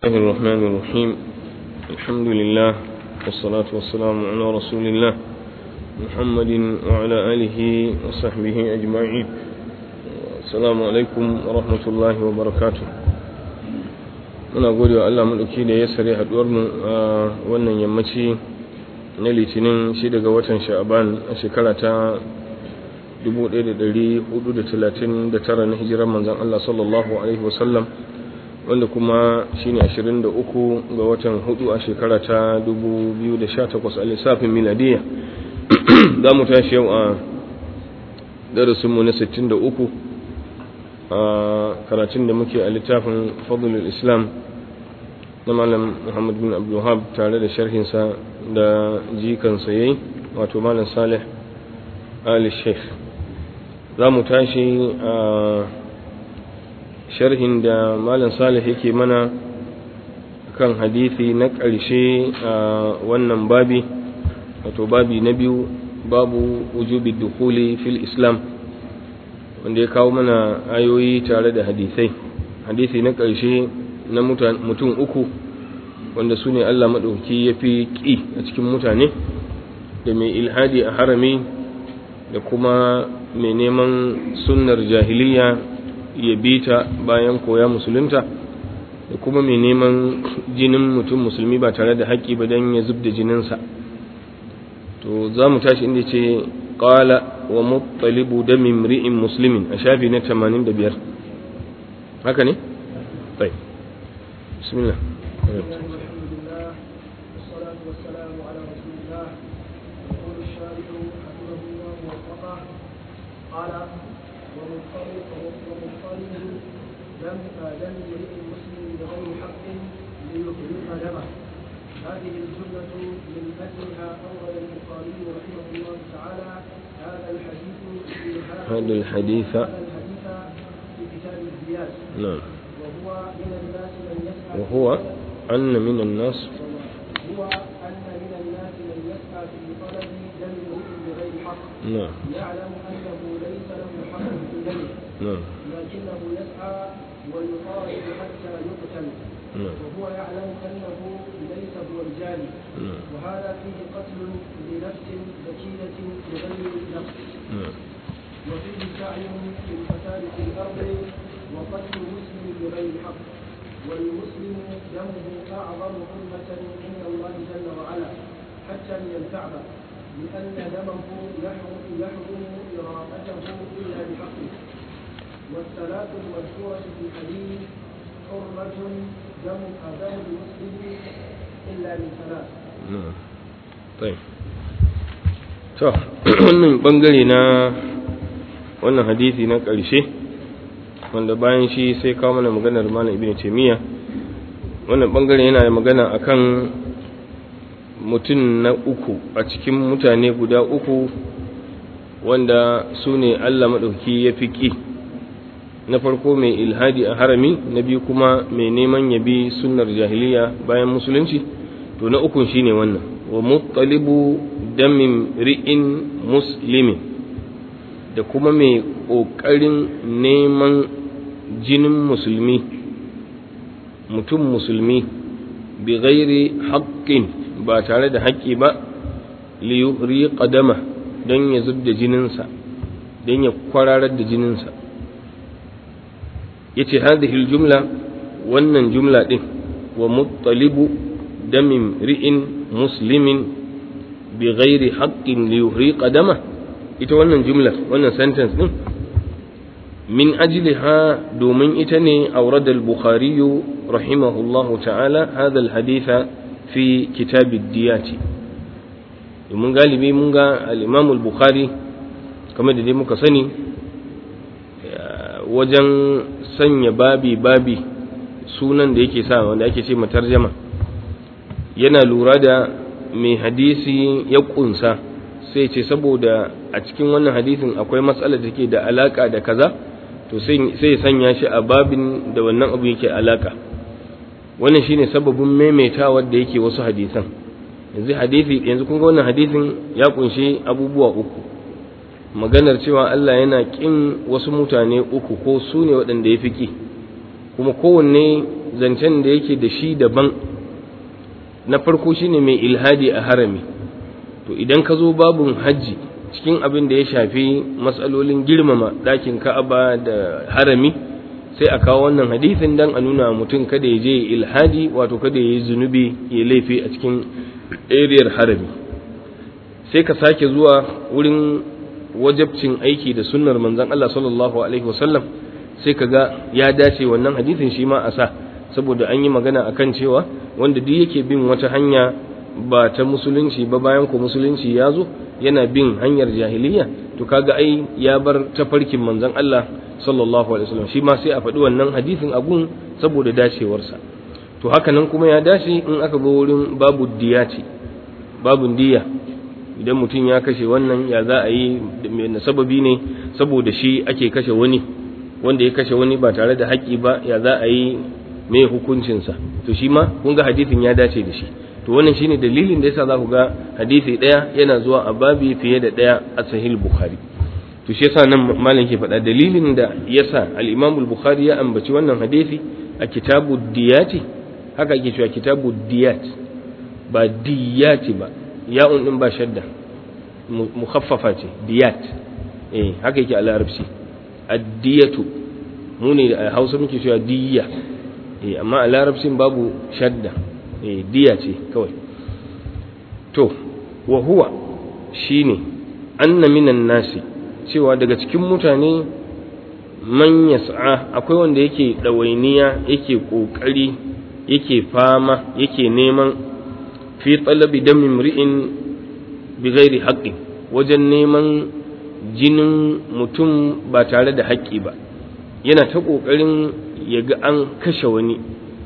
الله الرحمن الرحيم الحمد لله والصلاة والسلام على رسول الله محمد وعلى آله وصحبه أجمعين السلام عليكم ورحمة الله وبركاته muna gode wa Allah maɗauki da ya sare haɗuwarmu a wannan yammaci na litinin shi daga watan sha'aban a shekara ta 1439 na hijirar manzan Allah sallallahu Alaihi wasallam wanda kuma shi ne 23 ga watan hudu a shekara ta 2018 a lissafin miladiya za mu tashi yau a darasinmu na 63 a karatun da muke a littafin fadlul islam na malam muhammad bin abdullahab tare da sharhinsa da jikansa yayi wato malam salih ali sheikh za mu tashi a sharhin da malam salih yake mana kan hadithi na ƙarshe a wannan babi wato babi na biyu babu wujubi dukuli fil islam wanda ya kawo mana ayoyi tare da hadisai hadisi na ƙarshe na mutum uku wanda su ne allah maɗauki ya fi ƙi a cikin mutane da mai ilhadi a harami da kuma mai neman sunnar jahiliya ya bi ta bayan koya musulunta da kuma mai neman jinin mutum musulmi ba tare da haƙƙi ba don ya zub da jininsa to za mu tashi inda ce ƙala wa muttalibu da mimri'in musulmin a shafi na 85 haka ne? bai bismillah قال ومضطرب ومضطرب دم دم امرئ مسلم بغير حق ليحرق دمه هذه الجملة من أجلها أول البخاري رحمه الله تعالى هذا الحديث في هذا الحديث هذا الحديث في كتاب الزياد نعم وهو من الناس من يسعى وهو أن من الناس هو أن من الناس من يسعى في طلب دم امرئ بغير حق نعم يعلم أنه ليس له حق في دمه نعم لكنه يسعى ويطالب حتى يقتل نعم وهو يعلم أنه ليس هو الجاني نعم وهذا فيه قتل بنفس ذكية بغير نفس نعم وفيه سعي في الفساد في الأرض وقتل المسلم بغير حق والمسلم دمه أعظم حرمة عند الله جل وعلا حتى من الكعبة لأن دمه يحرم يحرم إراقته إلا بحقه والثلاث المذكورة في الحديث حرمة دم دم المسلم إلا من ثلاث na'am tayi to wannan bangare na wannan hadisi na ƙarshe wanda bayan shi sai kawo mana maganar malam ibnu taymiya wannan bangare yana magana akan mutum na uku a cikin mutane guda uku wanda su ne Allah maɗauki ya fi ƙi na farko mai ilhadi a harami na biyu kuma mai neman yabi sunnar jahiliya bayan musulunci to na ukun shine wannan wa muttalibu damin ri'in muslimin da kuma mai ƙoƙarin neman jinin musulmi mutum musulmi bi ghairi haƙƙin ba tare da haƙƙi ba liyuri ƙadama don ya zub da jininsa don ya kwararar da jininsa ya ce hadhihi jumla wannan jumla ɗin wa muttalibu damin ri'in muslimin bi ghairi haqqin li yuhriqa dama ita wannan jumla wannan sentence din min ajliha domin ita ne awrada al-bukhari rahimahullahu ta'ala hadha al-hadith fi kitab ad-diyati domin galibi mun ga al-imam al-bukhari kamar da dai muka sani wajen sanya babi babi sunan da yake sa wanda ake ce matarjama yana lura da mai hadisi ya kunsa sai ce saboda a cikin wannan hadisin akwai matsalar da take da alaka da kaza to sai ya sanya shi a babin da wannan abu yake alaka wannan shine sababin maimaitawa da yake wasu hadisan yanzu hadisi yanzu kun ga wannan hadisin ya kunshi abubuwa uku maganar cewa Allah yana kin wasu mutane uku ko su ne waɗanda ya fi ki kuma kowanne zancen da yake da shi daban na farko shine mai ilhadi a harami to idan ka zo babun hajji cikin abin da ya shafi matsalolin girmama ɗakin ka'aba da harami sai a kawo wannan hadisin dan a nuna mutum kada ya je ilhadi wato kada ya yi zunubi ya laifi a cikin ariyar harami sai ka sake zuwa wurin wajabcin aiki da sunnar manzon Allah sallallahu alaihi wasallam sai ka ga ya dace wannan hadisin shi ma a sa saboda an yi magana akan cewa wanda duk yake bin wata hanya ba ta musulunci ba bayan ko musulunci ya zo yana bin hanyar jahiliya to kaga ai ya bar tafarkin manzon Allah sallallahu alaihi wasallam shi ma sai a faɗi wannan hadisin abun saboda dacewarsa to haka nan kuma ya dace in aka zo wurin babu diyati babun diya idan mutum ya kashe wannan ya za a yi na sababi ne saboda shi ake kashe wani wanda ya kashe wani ba tare da haƙƙi ba ya za a yi mai hukuncinsa to shi ma kun ga hadisin ya dace da shi to wannan shine dalilin da yasa za ku ga hadisi ɗaya yana zuwa a babi fiye da ɗaya a sahih bukhari to shi yasa nan malam ke faɗa dalilin da yasa al-imam al-bukhari ya ambaci wannan hadisi a kitabu diyati haka ake cewa kitabu diyat ba diyati ba ya'un din ba shadda mukhaffafa ce diyat eh haka yake a larabci ad-diyatu mu ne a Hausa muke cewa diyya eh amma a larabcin babu shadda eh diya ce kawai to wa huwa shine anna minan nasi cewa daga cikin mutane man yas'a akwai wanda yake dawainiya yake kokari yake fama yake neman fi talabi damin mri'in bi ghairi haqqi wajen neman jinin mutum ba tare da haƙƙi ba yana ta ƙoƙarin ya ga an kashe wani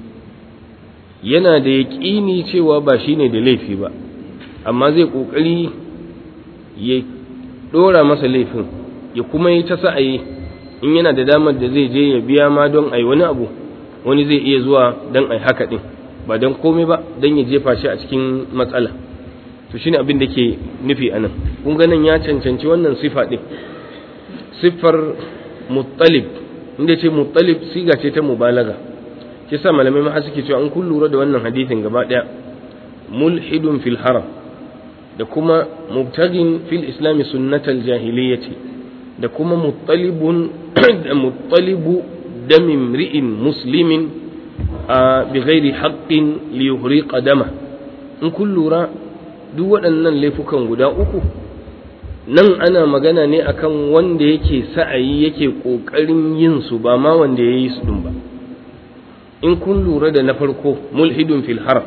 yana da yaƙini cewa ba shi ne da laifi ba amma zai ƙoƙari ya ɗora masa laifin ya kuma yi ta sa'ayi in yana da damar da zai je ya biya ma don ai wani abu wani zai iya zuwa don ai haka ɗin ba don komai ba don ya jefa shi a cikin matsala to shine abin da ke nufi a nan kun ganin ya cancanci wannan sifa ɗin siffar muttalib inda ce muttalib siga ce ta mubalaga ke sa malamai ma suke cewa an kun lura da wannan hadisin gaba ɗaya mulhidun fil haram da kuma mubtagin fil islami sunnatal jahiliyyati da kuma muttalibun da muttalibu damin ri'in muslimin a bi ghairi haqqin li yuhriqa dama in kun lura duk waɗannan laifukan guda uku nan ana magana ne akan wanda yake sa'ayi yake ƙoƙarin yin su ba ma wanda ya yi su ɗin ba in kun lura da na farko mulhidun fil haram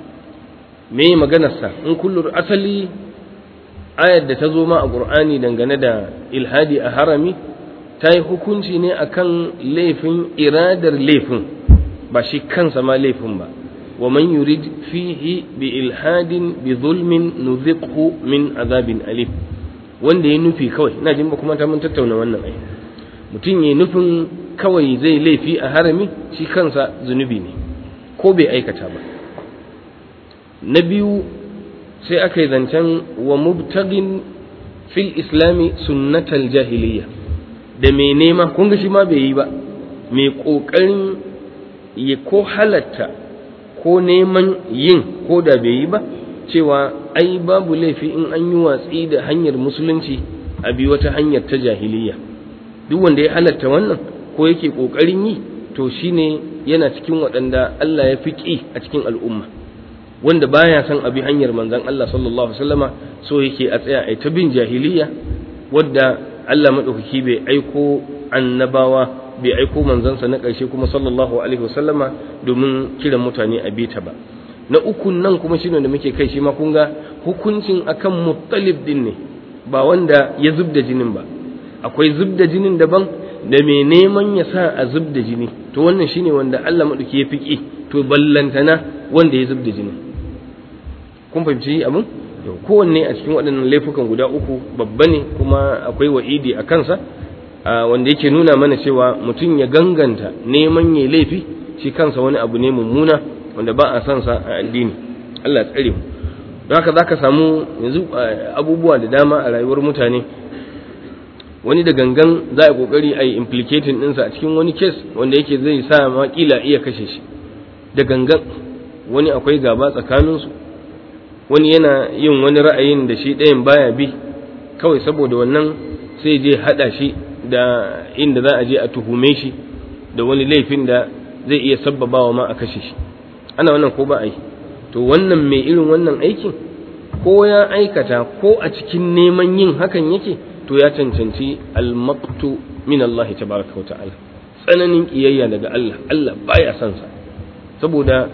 me maganarsa in kun lura asali ayar da ta zo ma a ƙur'ani dangane da ilhadi a harami ta yi hukunci ne akan laifin iradar laifin ba shi kansa ma laifin ba ومن يريد فيه بإلحاد بظلم نذقه من عذاب أليم wanda ya nufi kawai ina jin ba kuma ta mun tattauna wannan ai mutum ya nufin kawai zai laifi a harami shi kansa zunubi ne ko bai aikata ba na biyu sai aka yi zancen wa mubtagin fil islami sunnatal jahiliya da mai nema kun ga shi ma bai yi ba mai kokarin ya ko halatta ko neman yin ko da bai yi ba cewa ai babu laifi in an yi watsi da hanyar musulunci a bi wata hanyar ta jahiliya duk wanda ya halatta wannan ko yake ƙoƙarin yi to shine yana cikin waɗanda Allah ya fi ƙi a cikin al'umma wanda baya son abi hanyar manzon Allah sallallahu alaihi wasallama so yake a tsaya ai ta bin jahiliya wadda Allah madaukaki bai aiko annabawa bai aiko manzansa na ƙarshe kuma sallallahu alaihi wasallama domin kiran mutane a bita ba na ukun nan kuma shine da muke kai shi ma kun ga hukuncin akan muttalib din ne ba wanda ya zubda jinin ba akwai zubda jinin daban da mai neman ya sa a zubda jini to wannan shine wanda Allah madauki ya fiki to ballantana wanda ya zubda jinin kun fahimci abin kowanne a cikin waɗannan laifukan guda uku babba ne kuma akwai wa'idi a kansa wanda yake nuna mana cewa mutum ya ganganta neman ya laifi shi kansa wani abu ne mummuna wanda ba a son sa a addini Allah tsare mu don haka zaka samu yanzu abubuwa da dama a rayuwar mutane wani da gangan za a kokari a yi implicating ɗinsa a cikin wani case wanda yake zai sa ma kila iya kashe shi da gangan wani akwai gaba tsakaninsu wani yana yin wani ra'ayin da shi ɗayan baya bi kawai saboda wannan sai je haɗa shi da inda za a je a tuhume shi da wani laifin da zai iya sabbabawa ma a kashe shi ana wannan ko ba a yi to wannan mai irin wannan aikin ko ya aikata ko a cikin neman yin hakan yake to ya cancanci almaqtu min Allah tabaraka wa ta'ala tsananin kiyayya daga Allah Allah baya son sa saboda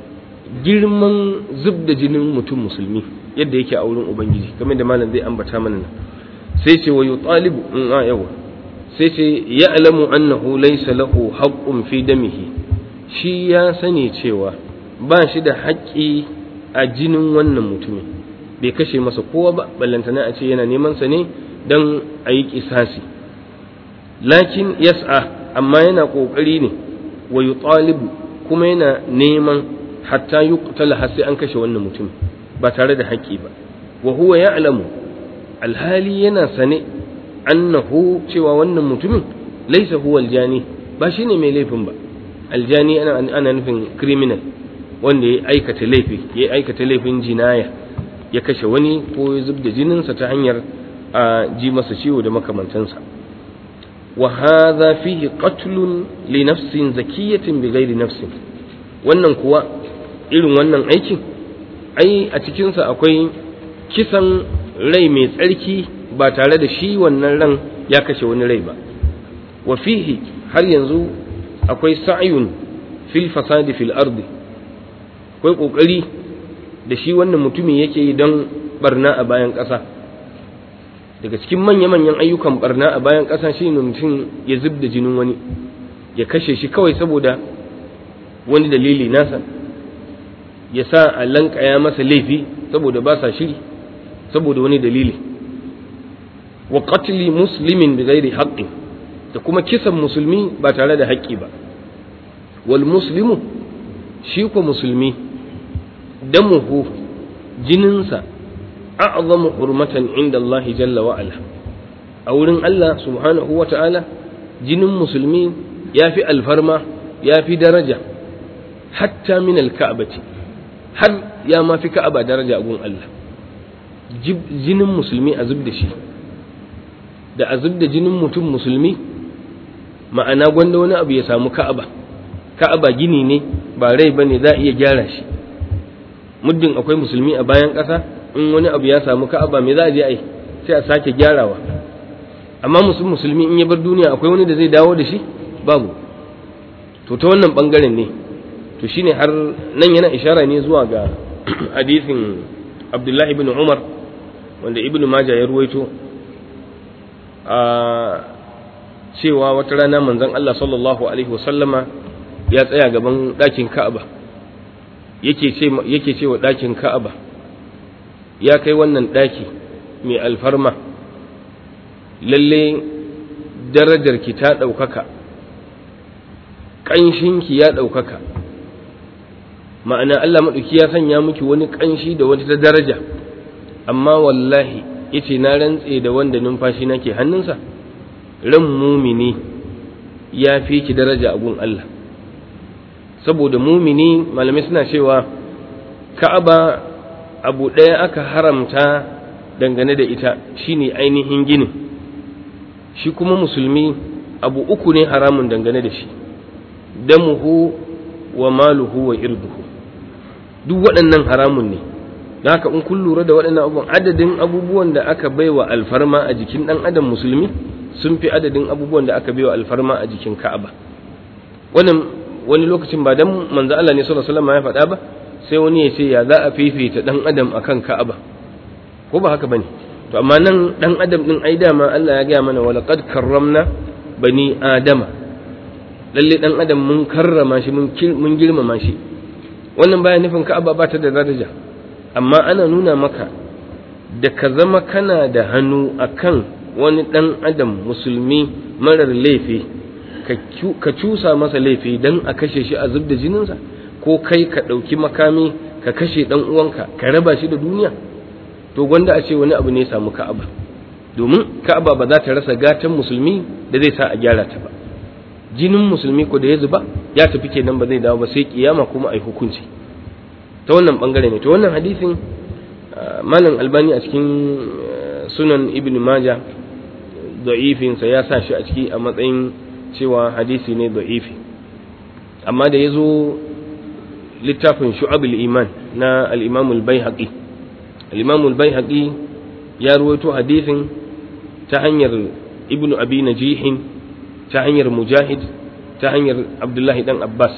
girman zub da jinin mutum musulmi yadda yake a wurin ubangiji kamar da malam zai ambata mana nan sai ce wa yutalibu in a yawa sai ce ya'lamu annahu laysa lahu haqqun fi damihi shi ya sani cewa ba shi da haƙƙi a jinin wannan mutumin bai kashe masa kowa ba ballantana a ce yana neman sa ne don a yi kisasi lakin yas'a amma yana ƙoƙari ne wa yutalibu kuma yana neman hatta yuqtala har sai an kashe wannan mutum ba tare da haƙƙi ba wa huwa ya'lamu alhali yana sane annahu cewa wannan mutumin laisa huwa aljani ba shine mai laifin ba aljani ana ana nufin criminal wanda ya aikata laifi ya aikata laifin jinaya ya kashe wani ko ya zubda jininsa ta hanyar a ji masa ciwo da makamantansa wa hadha fihi qatlun li nafsin zakiyatin bighairi nafsin wannan kuwa irin wannan aikin ai a cikinsa akwai kisan rai mai tsarki ba tare da shi wannan ran ya kashe wani rai ba wa fihi har yanzu akwai sa'yun fil fasadi fil ardi akwai kokari da shi wannan mutumin yake yi don barna a bayan ƙasa daga cikin manya-manyan ayyukan barna a bayan ƙasa shi ne mutum ya zub da jinin wani ya kashe shi kawai saboda wani dalili nasa ya sa a lankaya masa laifi saboda ba sa shiri saboda wani dalili wa qatli muslimin bi ghairi haqqin da kuma kisan musulmi ba tare da haƙƙi ba wal muslimu shi ko musulmi damuhu jininsa a'zamu hurmatan inda Allah jalla wa ala a wurin Allah subhanahu wa ta'ala jinin musulmi ya fi alfarma ya fi daraja hatta min alka'bati har ya ma fi ka'aba daraja gun Allah jinin musulmi a zub da shi da a zub da jinin mutum musulmi ma'ana gwanda wani abu ya samu ka'aba ka'aba gini ne ba rai ba ne za a iya gyara shi muddin akwai musulmi a bayan ƙasa in wani abu ya samu ka'aba me za a je a yi sai a sake gyarawa amma musulmi in ya bar duniya akwai wani da zai dawo da shi babu to ta wannan bangaren ne to shine har nan yana ishara ne zuwa ga hadisin abdullahi ibn umar wanda ibn majah ya ruwaito a cewa wata rana manzon Allah sallallahu alaihi wasallama ya tsaya gaban ɗakin Ka'aba yake ce yake cewa ɗakin Ka'aba ya kai wannan ɗaki mai alfarma lalle darajar ki ta ɗaukaka ƙanshinki ya ɗaukaka ma'ana Allah maɗauki ya sanya miki wani ƙanshi da wata daraja amma wallahi yace na rantse da wanda numfashi nake hannunsa ran mumini ya fi ki daraja a gun Allah saboda mumini malamai suna cewa ka'aba abu ɗaya aka haramta dangane da ita shine ainihin ginin shi kuma musulmi abu uku ne haramun dangane da shi damuhu wa maluhu wa irduhu duk waɗannan haramun ne da haka in kun lura da waɗannan abubuwan adadin abubuwan da aka baiwa alfarma a jikin ɗan adam musulmi sun fi adadin abubuwan da aka baiwa alfarma a jikin ka'aba wannan wani lokacin ba dan manzo Allah ne sallallahu alaihi wasallam ya faɗa ba sai wani ya ce ya za a fifita ɗan adam akan ka'aba ko ba haka bane to amma nan ɗan adam din ai dama Allah ya gaya mana wala qad karramna bani adama lalle ɗan adam mun karrama shi mun girmama shi wannan baya nufin ka'aba ba ta da daraja amma ana nuna maka da ka zama kana da hannu akan wani ɗan adam musulmi marar laifi ka cusa masa laifi don a kashe shi a zub da jininsa ko kai ka ɗauki makami ka kashe ɗan uwanka ka raba shi da duniya to gwanda a ce wani abu ne samu ka'aba domin ka'aba ba za ta rasa gatan musulmi da zai sa a gyara ta ba jinin musulmi ko da ya zuba ya tafi kenan ba zai dawo ba sai kiyama kuma ai hukunci ta wannan bangare ne to wannan hadisin malam albani a cikin sunan ibn majah da'ifinsa ya sa shi a ciki a matsayin cewa hadisi ne da'ifi amma da ya zo littafin shu'abul iman na al-imam al-baihaqi al-imam al-baihaqi ya ruwaito hadisin ta hanyar ibn abi najihin ta hanyar mujahid ta hanyar abdullahi dan abbas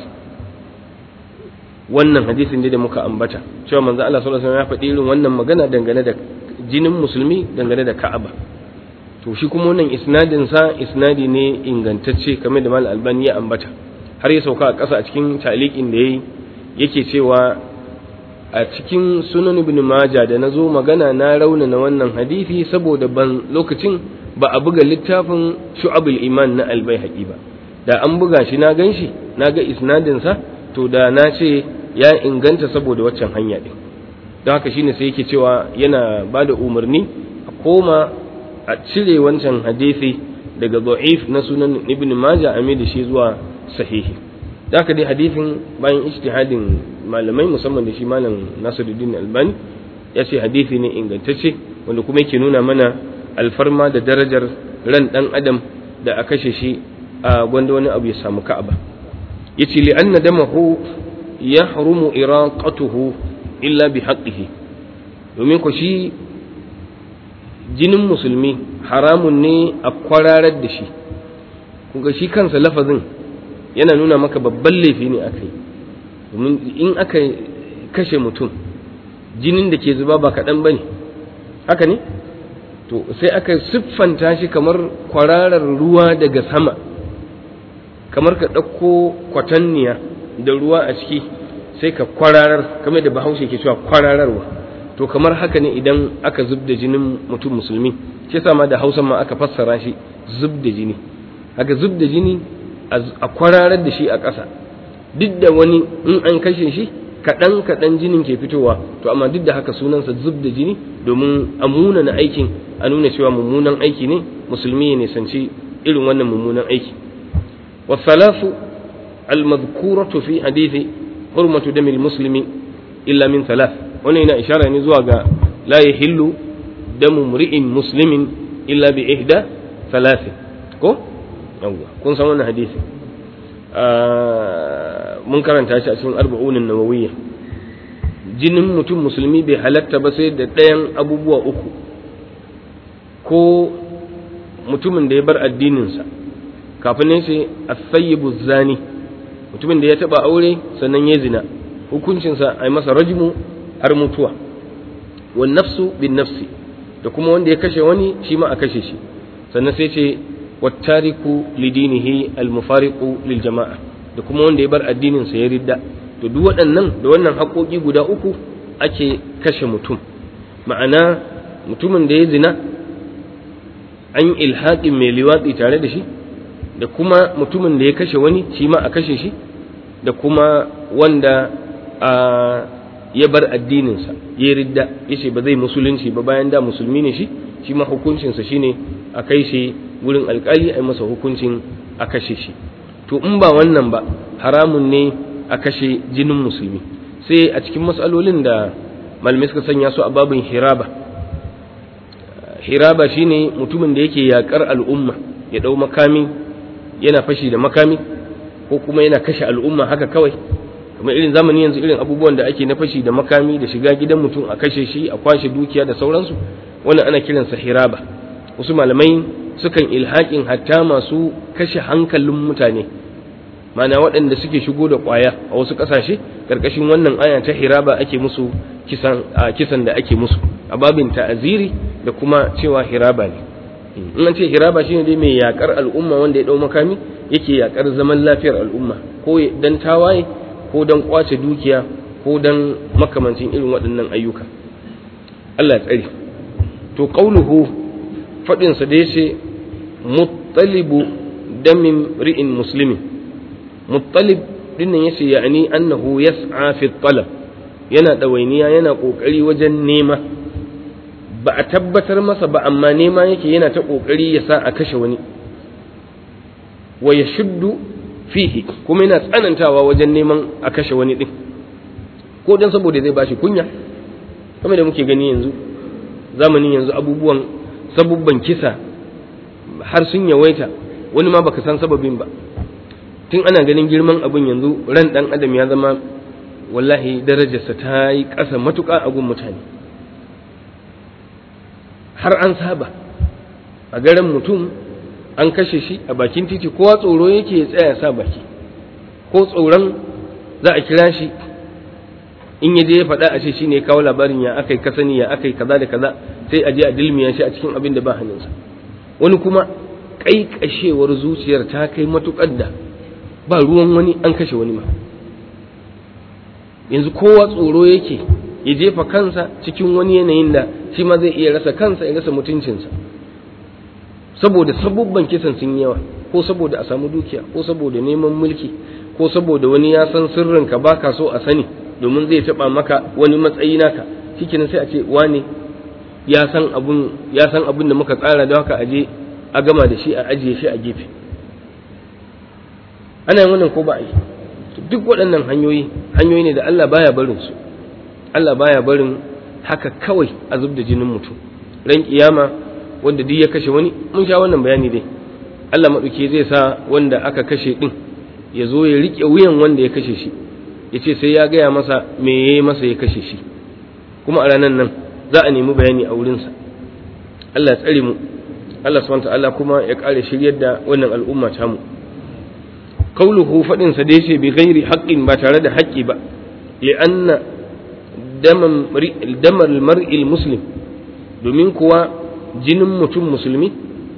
wannan hadisin da muka ambata cewa manzo Allah sallallahu alaihi wasallam ya faɗi irin wannan magana dangane da jinin musulmi dangane da Ka'aba to shi kuma wannan isnadin sa isnadi ne ingantacce kamar da Mal Albani ya ambata har ya sauka a ƙasa a cikin taliqin da yayi yake cewa a cikin sunan ibn Majah da nazo magana na raunana wannan hadisi saboda ban lokacin ba a buga littafin Shu'abul Iman na Al-Baihaqi ba da an buga shi na ganshi na ga isnadin sa to da na ce ya inganta saboda waccan hanya ɗin don haka shine sai yake cewa yana ba da umarni a koma a cire wancan hadisi daga da'if na sunan ibn majah a da shi zuwa sahihi da haka dai hadisin bayan ijtihadin malamai musamman da shi malam nasiruddin albani ya ce hadisi ne ingantacce wanda kuma yake nuna mana alfarma da darajar ran dan adam da a kashe shi a gwanda wani abu ya samu ka'aba yace li anna damahu yahrumu iraqatuhu illa bi haqqihi domin ko shi jinin musulmi haramun ne a kwararar da shi kuga shi kansa lafazin yana nuna maka babban laifi ne aka yi domin in aka kashe mutum jinin da ke zuba ba kaɗan ba ne haka ne to sai aka siffanta shi kamar kwararar ruwa daga sama kamar ka ɗauko kwatanniya da ruwa a ciki sai ka kwararar kamar da bahaushe ke cewa kwarararwa to kamar haka ne idan aka zub da jinin mutum musulmi shi ma da hausa ma aka fassara shi zub da jini haka zub da jini a kwararar da shi a ƙasa duk da wani in an kashe shi kaɗan kaɗan jinin ke fitowa to amma duk da haka sunansa zub da jini domin a munana aikin a nuna cewa mummunan aiki ne musulmi ya nisanci irin wannan mummunan aiki wasalasu almadhkuratu fi hadithi hurmatu damil muslimi illa min thalath wannan yana ishara ne zuwa ga la yahillu damu mri'in muslimin illa bi ihda thalath ko yawwa kun san wannan hadisi mun karanta shi a cikin arba'unin nawawiyya jinin mutum musulmi bai halatta ba sai da ɗayan abubuwa uku ko mutumin da ya bar addininsa kafin ne sai asayyibu zani mutumin da ya taba aure sannan ya zina hukuncinsa a yi masa rajmu har mutuwa wan nafsu bin nafsi da kuma wanda ya kashe wani shi ma a kashe shi sannan sai ce wattariku lidinihi almufariqu lil jama'a da kuma wanda ya bar addinin sa ya ridda to duk waɗannan da wannan haƙoƙi guda uku ake kashe mutum ma'ana mutumin da ya zina an ilhaƙin mai liwatsi tare da shi da kuma mutumin da ya kashe wani shi ma a kashe shi da kuma wanda a ya bar addininsa ya ridda ya ce ba zai musulunci ba bayan da musulmi ne shi shi ma hukuncinsa shine a kai shi wurin alkali a yi masa hukuncin a kashe shi to in ba wannan ba haramun ne a kashe jinin musulmi sai a cikin matsalolin da malamai suka sanya su a babin hiraba hiraba shine mutumin da yake yakar al'umma ya dau makami yana fashi da makami ko kuma yana kashe al'umma haka kawai kamar irin zamani yanzu irin abubuwan da ake na fashi da makami da shiga gidan mutum a kashe shi a kwashe dukiya da sauransu wannan ana kiransa hiraba wasu malamai sukan ilhaƙin hatta masu kashe hankalin mutane mana waɗanda suke shigo da ƙwaya a wasu ƙasashe ƙarƙashin wannan aya ta hiraba ake musu kisan kisan da ake musu a babin ta'aziri da kuma cewa hiraba ne in an ce hiraba shine dai mai yakar al'umma wanda ya dau makami yake yakar zaman lafiyar al'umma ko dan tawaye ko dan kwace dukiya ko dan makamancin irin waɗannan ayyuka Allah ya tsare to qauluhu fadin sa da yace muttalibu damin ri'in muslimin muttalib dinnan yace yani annahu yas'a fi talab yana dawainiya yana kokari wajen nema ba a tabbatar masa ba amma nema yake yana ta ƙoƙari ya sa a kashe wani wa ya shuddu fihi kuma yana tsanantawa wajen neman a kashe wani ɗin ko don saboda zai bashi kunya kamar da muke gani yanzu zamanin yanzu abubuwan sabubban kisa har sun yawaita wani ma baka san sababin ba tun ana ganin girman abin yanzu ran ɗan adam ya zama wallahi darajarsa ta yi ƙasa matuƙa a gun mutane har an saba a garin mutum an kashe shi a bakin titi kowa tsoro yake ya tsaya sa baki ko tsoron za a kira shi in ya je ya faɗa a ce shi ne kawo labarin ya aka yi kasani ya aka yi kaza da kaza sai a je a dilmiya shi a cikin abin da ba hannunsa wani kuma ƙaiƙashewar zuciyar ta kai matuƙar da ba ruwan wani an kashe wani ma yanzu kowa tsoro yake ya jefa kansa cikin wani yanayin da shi ma zai iya rasa kansa ya rasa mutuncinsa saboda sabubban kisan sun yawa ko saboda a samu dukiya ko saboda neman mulki ko saboda wani ya san sirrinka baka so a sani domin zai taba maka wani matsayi naka shikenan sai a ce wane ya san abun ya san abun da muka tsara da haka aje a gama da shi a ajiye shi a gefe ana yin wannan ko ba a yi duk waɗannan hanyoyi hanyoyi ne da Allah baya barin su Allah baya barin haka kawai a zub da jinin mutum ran kiyama wanda duk ya kashe wani mun sha wannan bayani dai Allah maɗauki zai sa wanda aka kashe ɗin ya zo ya riƙe wuyan wanda ya kashe shi ya ce sai ya gaya masa me ya yi masa ya kashe shi kuma a ranar nan za a nemi bayani a wurinsa Allah ya tsare mu Allah subhanahu ta'ala kuma ya ƙara shiryar da wannan al'umma ta mu kauluhu faɗin sa dai ce bi ghairi haqqin ba tare da haƙƙi ba li'anna damar mar'il muslim domin kuwa jinin mutum musulmi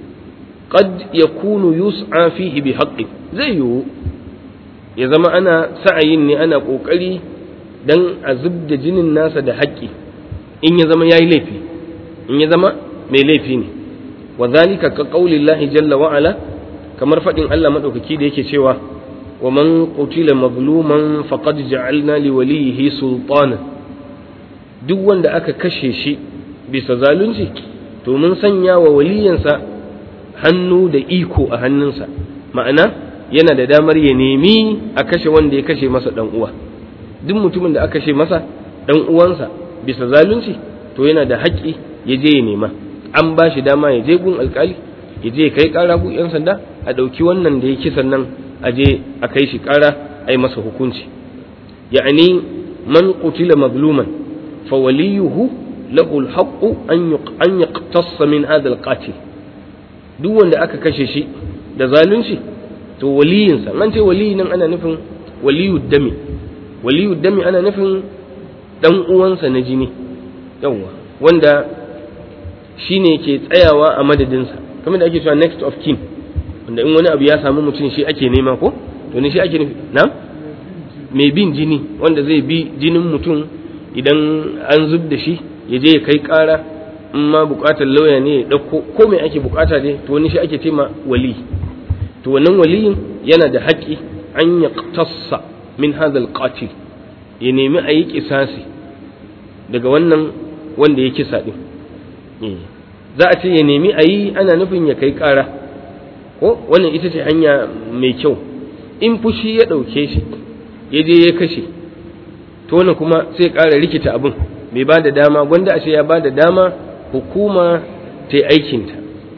qad yakunu yus'a fihi bi haqqin zai yiwu ya zama ana sa'ayin ne ana kokari dan a zubda jinin nasa da haƙƙi in ya zama yayi laifi in ya zama mai laifi ne wa zalika ka qaulillahi jalla wa ala kamar fadin Allah madaukaki da yake cewa wa man qutila mazluman faqad ja'alna li walihi sultana duk wanda aka kashe shi bisa zalunci to mun sanya wa waliyansa hannu da iko a hannunsa ma'ana yana da damar ya nemi a kashe wanda ya kashe masa dan uwa duk mutumin da aka kashe masa dan uwansa bisa zalunci to yana da haƙƙi ya je ya nema an ba shi dama ya je gun alkali ya je ya kai ƙara gun yan sanda a ɗauki wannan da ya kisan nan a je a kai shi ƙara a yi masa hukunci ya'ani man qutila magluman fa waliyuhu lahu alhaqqu an an yaqtassa min hadha alqatil duk wanda aka kashe shi da zalunci to waliyinsa an ce waliyi nan ana nufin waliyu dami waliyu dami ana nufin dan uwansa na jini yawwa wanda shine ke tsayawa a madadinsa kamar da ake cewa next of kin wanda in wani abu ya samu mutum shi ake nema ko to ne shi ake nufi na mai bin jini wanda zai bi jinin mutum idan an zub da shi ya je ya kai kara in ma bukatar lauya ne ya dauko ko mai ake bukata dai to wani shi ake tema wali to wannan waliyin yana da haƙƙi an ya tassa min hadal qatil ya nemi a yi kisasi daga wannan wanda ya kisa din za a ce ya nemi a yi ana nufin ya kai ƙara ko wannan ita ce hanya mai kyau in fushi ya ɗauke shi ya je ya kashe to wannan kuma sai ƙara rikita abin bai ba da dama gwanda a ce ya ba da dama hukuma ta yi aikinta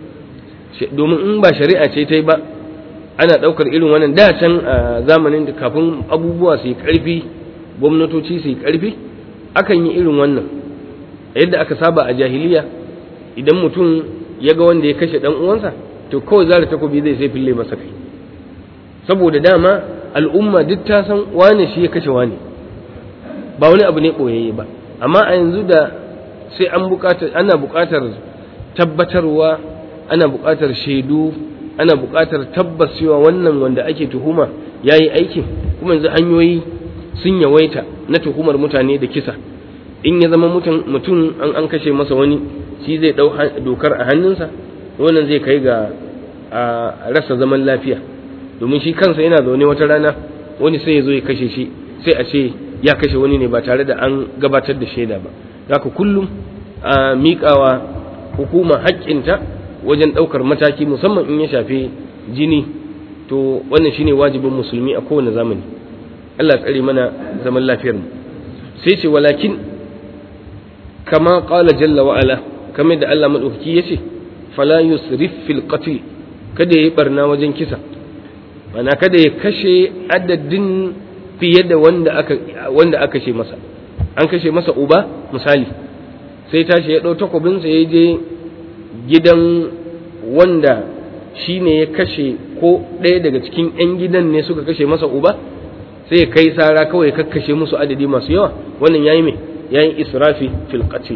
domin in ba shari'a ce ta yi ba ana ɗaukar irin wannan da can a zamanin da kafin abubuwa su yi ƙarfi gwamnatoci su yi ƙarfi akan yi irin wannan yadda aka saba a jahiliya idan mutum ya ga wanda ya kashe ɗan uwansa to kawai zara takobi zai sai fille masa kai saboda dama al'umma duk ta san wane shi ya kashe wane ba wani abu ne ɓoyayye ba amma a yanzu da sai an buƙatar ana buƙatar tabbatarwa ana buƙatar shaidu ana buƙatar tabbas cewa wannan wanda ake tuhuma ya yi aikin kuma yanzu hanyoyi sun yawaita na tuhumar mutane da kisa in ya zama mutum an an kashe masa wani shi zai ɗau dokar a hannunsa wannan zai kai ga a rasa zaman lafiya domin shi kansa yana zaune wata rana wani sai ya zo ya kashe shi sai a ce ya kashe wani ne ba tare da an gabatar da shaida ba haka kullum a miƙawa hukuma haƙƙinta wajen ɗaukar mataki musamman in ya shafi jini to wannan shine wajibin musulmi a kowane zamani Allah tsare mana zaman lafiyar mu sai ce walakin kama qala jalla wa ala kamar da Allah madaukaki yace fala yusrif fil qatl kada yayi barna wajen kisa mana kada ya kashe adadin fiye da wanda aka wanda aka kashe masa an kashe masa uba misali sai tashi ya ɗau takobinsa ya je gidan wanda shi ne ya kashe ko ɗaya daga cikin 'yan gidan ne suka kashe masa uba sai ya kai sara kawai ya kakkashe musu adadi masu yawa wannan yayi me yayi israfi fil qatl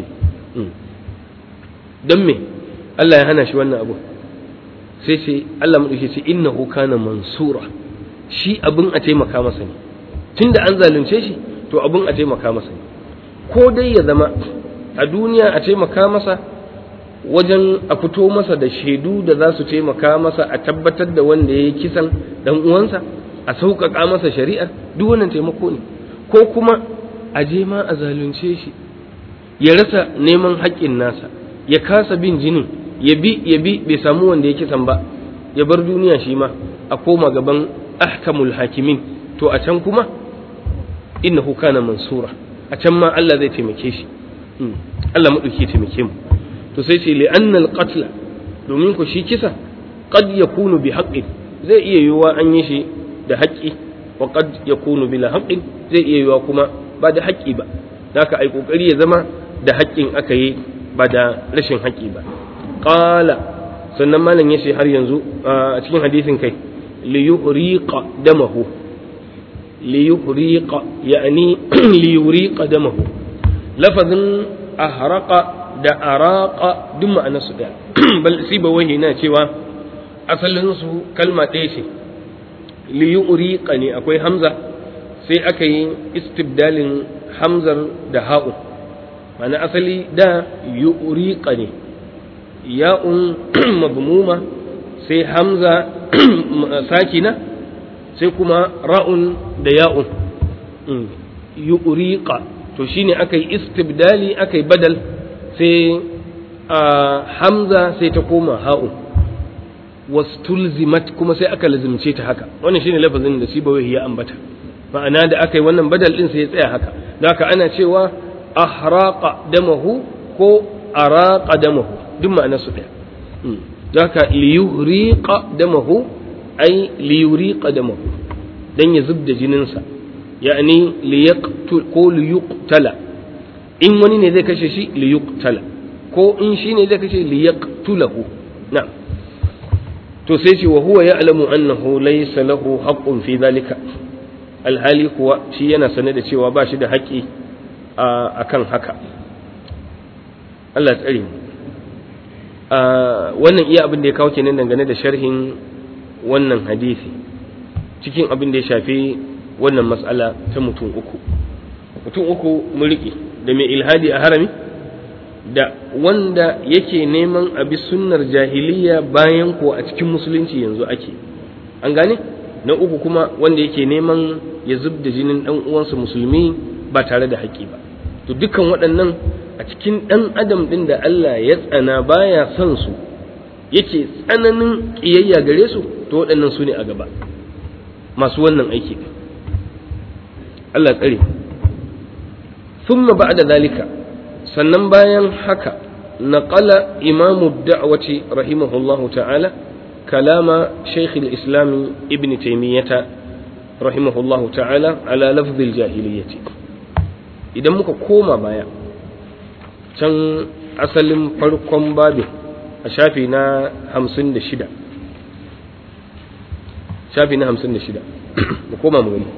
dan me Allah ya hana shi wannan abu sai sai Allah mu dace innahu kana mansura shi abin a taimaka masa ne tunda an zalunce shi to abin a taimaka masa ne ko dai ya zama a duniya a taimaka masa wajen a fito masa da shaidu da za su taimaka masa a tabbatar da wanda ya yi kisan dan uwansa a sauƙaƙa masa shari'ar duk wannan taimako ne ko kuma a je ma a zalunce shi ya rasa neman haƙƙin nasa ya kasa bin jinin ya bi ya bi bai samu wanda ya kisan ba ya bar duniya shi ma a koma gaban ahkamul hakimin to a can kuma innahu kana mansura a can ma Allah zai taimake shi Allah maɗauki taimake mu to sai ce li'anna al-qatl domin ku shi kisa qad yakunu bi haqqin zai iya yiwuwa an yi shi da haƙƙi wa qad yakunu bila haqqin zai iya yiwuwa kuma ba da haƙƙi ba haka ai kokari ya zama da haƙƙin aka yi ba da rashin haƙƙi ba qala sannan malam yace har yanzu a cikin hadisin kai li yuhriqa damahu li yuhriqa yani li yuriqa damahu lafazin ahraqa da araqa duk ma'ana su ɗaya bal siba wahi na cewa asalin su kalma ɗaya ce li yuriqa ne akwai hamza sai aka yi istibdalin hamzar da ha'u ma'ana asali da yuriqa ne ya'un madmuma sai hamza sakina sai kuma ra'un da ya'un yuriqa to shine aka yi istibdali aka yi badal sai a hamza sai ta koma ha'u wastulzimat kuma sai aka lazimce ta haka wannan shine lafazin da sibawai ya ambata ma'ana da aka yi wannan badal din sai ya tsaya haka da haka ana cewa ahraqa damahu ko araqa damahu duk ma'ana su daya da haka liyuriqa damahu ai liyuriqa damahu dan ya zubda jininsa yani liyaqtul ko liyuqtala in wani ne zai kashe shi liyuqtala ko in shi ne zai kashe liyaqtulahu na'am to sai ce wa huwa ya'lamu annahu laysa lahu haqqun fi dhalika alhali kuwa shi yana sane da cewa ba shi da haƙƙi akan haka Allah tsare mu wannan iya abin da ya kawo kenan dangane da sharhin wannan hadisi cikin abin da ya shafi wannan mas'ala ta mutum uku mutum uku mun riƙe da mai ilhadi a harami da wanda yake neman abi sunnar jahiliya bayan ko a cikin musulunci yanzu ake an gane na uku kuma wanda yake neman ya zub da jinin ɗan uwansa musulmi ba tare da haƙƙi ba to dukkan waɗannan a cikin ɗan adam ɗin da Allah ya tsana baya son su yake tsananin ƙiyayya gare su to waɗannan su ne a gaba masu wannan aiki Allah tsare ثم بعد ذلك sannan bayan haka naqala imamu da'wati rahimahullahu ta'ala kalama shaykh al-islam ibn taymiyyah rahimahullahu ta'ala ala lafz al-jahiliyyah idan muka koma baya can asalin farkon babin a shafi na 56 shafi na 56 mu koma mu gani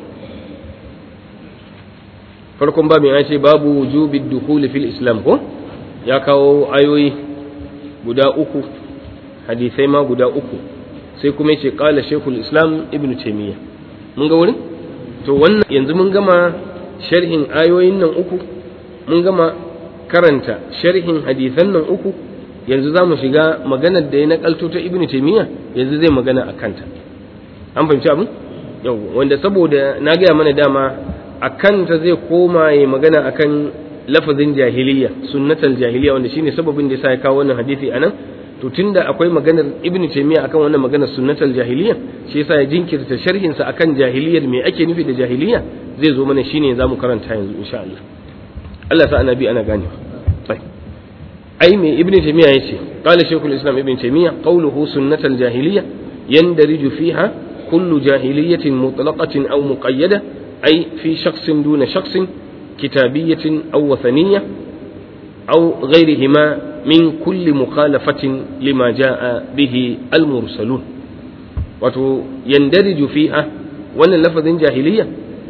farkon babin ya ce babu wujubi dukhuli fil islam ko ya kawo ayoyi guda uku hadisai ma guda uku sai kuma yace qala shaykhul islam ibnu taymiya mun ga wurin to wannan yanzu mun gama sharhin ayoyin nan uku mun gama karanta sharhin hadisan nan uku yanzu za mu shiga maganar da ya nakalto ta ibnu taymiya yanzu zai magana a kanta an fahimci abin yau wanda saboda na gaya mana dama a kanta zai koma ya magana akan lafazin jahiliya sunnatal jahiliya wanda shine sababin da yasa ya kawo wannan hadisi anan to tunda akwai maganar ibn taymiya akan wannan maganar sunnatal jahiliya shi yasa ya jinkirta sharhin sa akan jahiliyar me ake nufi da jahiliya zai zo mana shine zamu karanta yanzu insha Allah Allah sa annabi ana gane ai me ibn taymiya yace qala shaykhul islam ibn taymiya qawluhu sunnatal jahiliya yandariju fiha kullu jahiliyatin mutlaqatin aw muqayyada ay fi shakhsin duna shakhsin kitabiyatin aw wathaniyya aw ghayrihima min kulli mukhalafatin lima jaa bihi al mursalun wato yandariju fiha wannan lafazin jahiliya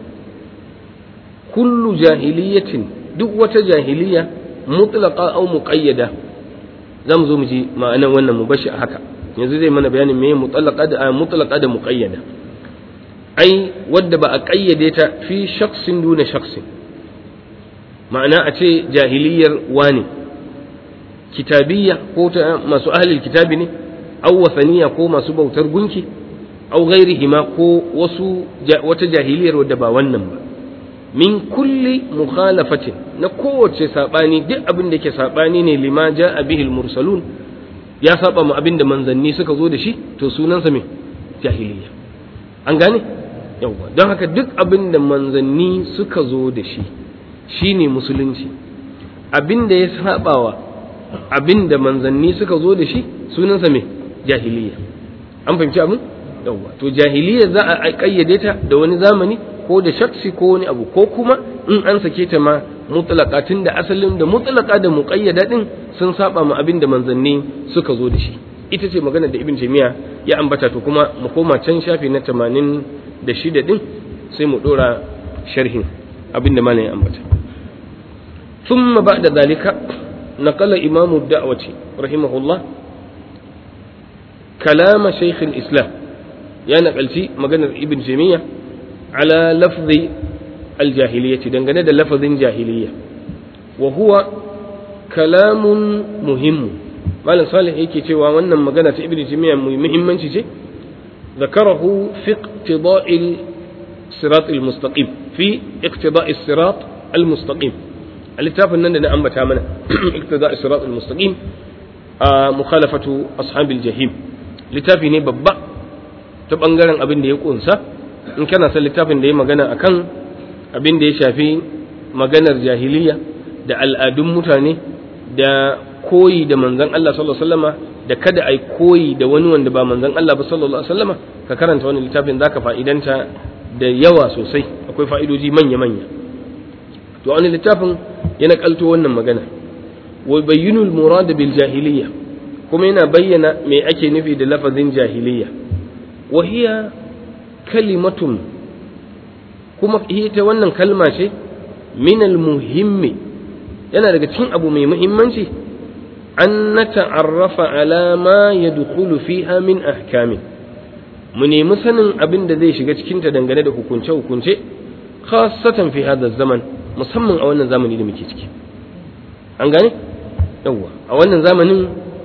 kullu jahiliyatin duk wata jahiliya mutlaqa aw muqayyada zamu zo mu ji ma'anan wannan mu bashi a haka yanzu zai mana bayanin me mutlaqa da mutlaqa da muqayyada ai wadda ba a kayyade ta fi shakhsin duna shakhsin ma'ana a ce jahiliyar wani kitabiyya ko ta masu ahlul kitabi ne aw wasaniya ko masu bautar gunki aw ghairihima ko wasu wata jahiliyar wadda ba wannan ba min kulli mukhalafatin na kowace sabani duk abin da ke sabani ne lima ja'a bihi mursalun ya saba mu abin da manzanni suka zo da shi to sunansa me jahiliya an gane yawa don haka duk abin da manzanni suka zo da shi shine musulunci abin da ya sabawa abin da manzanni suka zo da shi sunansa me jahiliya an fahimci abin yawa to jahiliya za a kayyade ta da wani zamani ko da shaksi ko wani abu ko kuma in an sake ta ma mutlaka tun da asalin da mutlaka da muqayyada din sun saba ma abin da manzanni suka zo da shi ita ce magana da ibn taymiya ya ambata to kuma mu koma can shafi na 86 din sai mu dora sharhin abin da malam ya ambata thumma ba'da zalika naqala imamu da'wati rahimahullah kalama shaykh al-islam ya nakalci maganar ibn taymiya على لفظ الجاهلية دنگane da lafazin jahiliya wa huwa kalamun muhimmu malam salih yake cewa wannan magana ta ibnu taymiya muhimmanci ce ذكره في اقتضاء الصراط المستقيم في اقتضاء الصراط المستقيم الكتاب nan da na ambata mana اقتضاء الصراط المستقيم مخالفة أصحاب الجحيم littafi ne babba ta bangaren abin da ya kunsa in kana son littafin da ya magana akan abin da ya shafi maganar jahiliya da al'adun mutane da koyi da manzon Allah sallallahu alaihi wasallama da kada ai koyi da wani wanda ba manzon Allah ba sallallahu alaihi wasallama ka karanta wani littafin zaka fa'idanta da yawa sosai akwai fa'idoji manya manya to wani littafin ya nakalto wannan magana wa bayyinu al-murad bil jahiliya kuma yana bayyana me ake nufi da lafazin jahiliya wa hiya kalimatun kuma ita wannan kalma ce minal muhimmi yana daga cikin abu mai muhimmanci an na ta'arrafa ala ma ya dukulu fiha min ahkamin mu nemi sanin abin da zai shiga cikinta dangane da hukunce-hukunce khasatan fi hada zaman musamman a wannan zamani da muke ciki an gane yawwa a wannan zamanin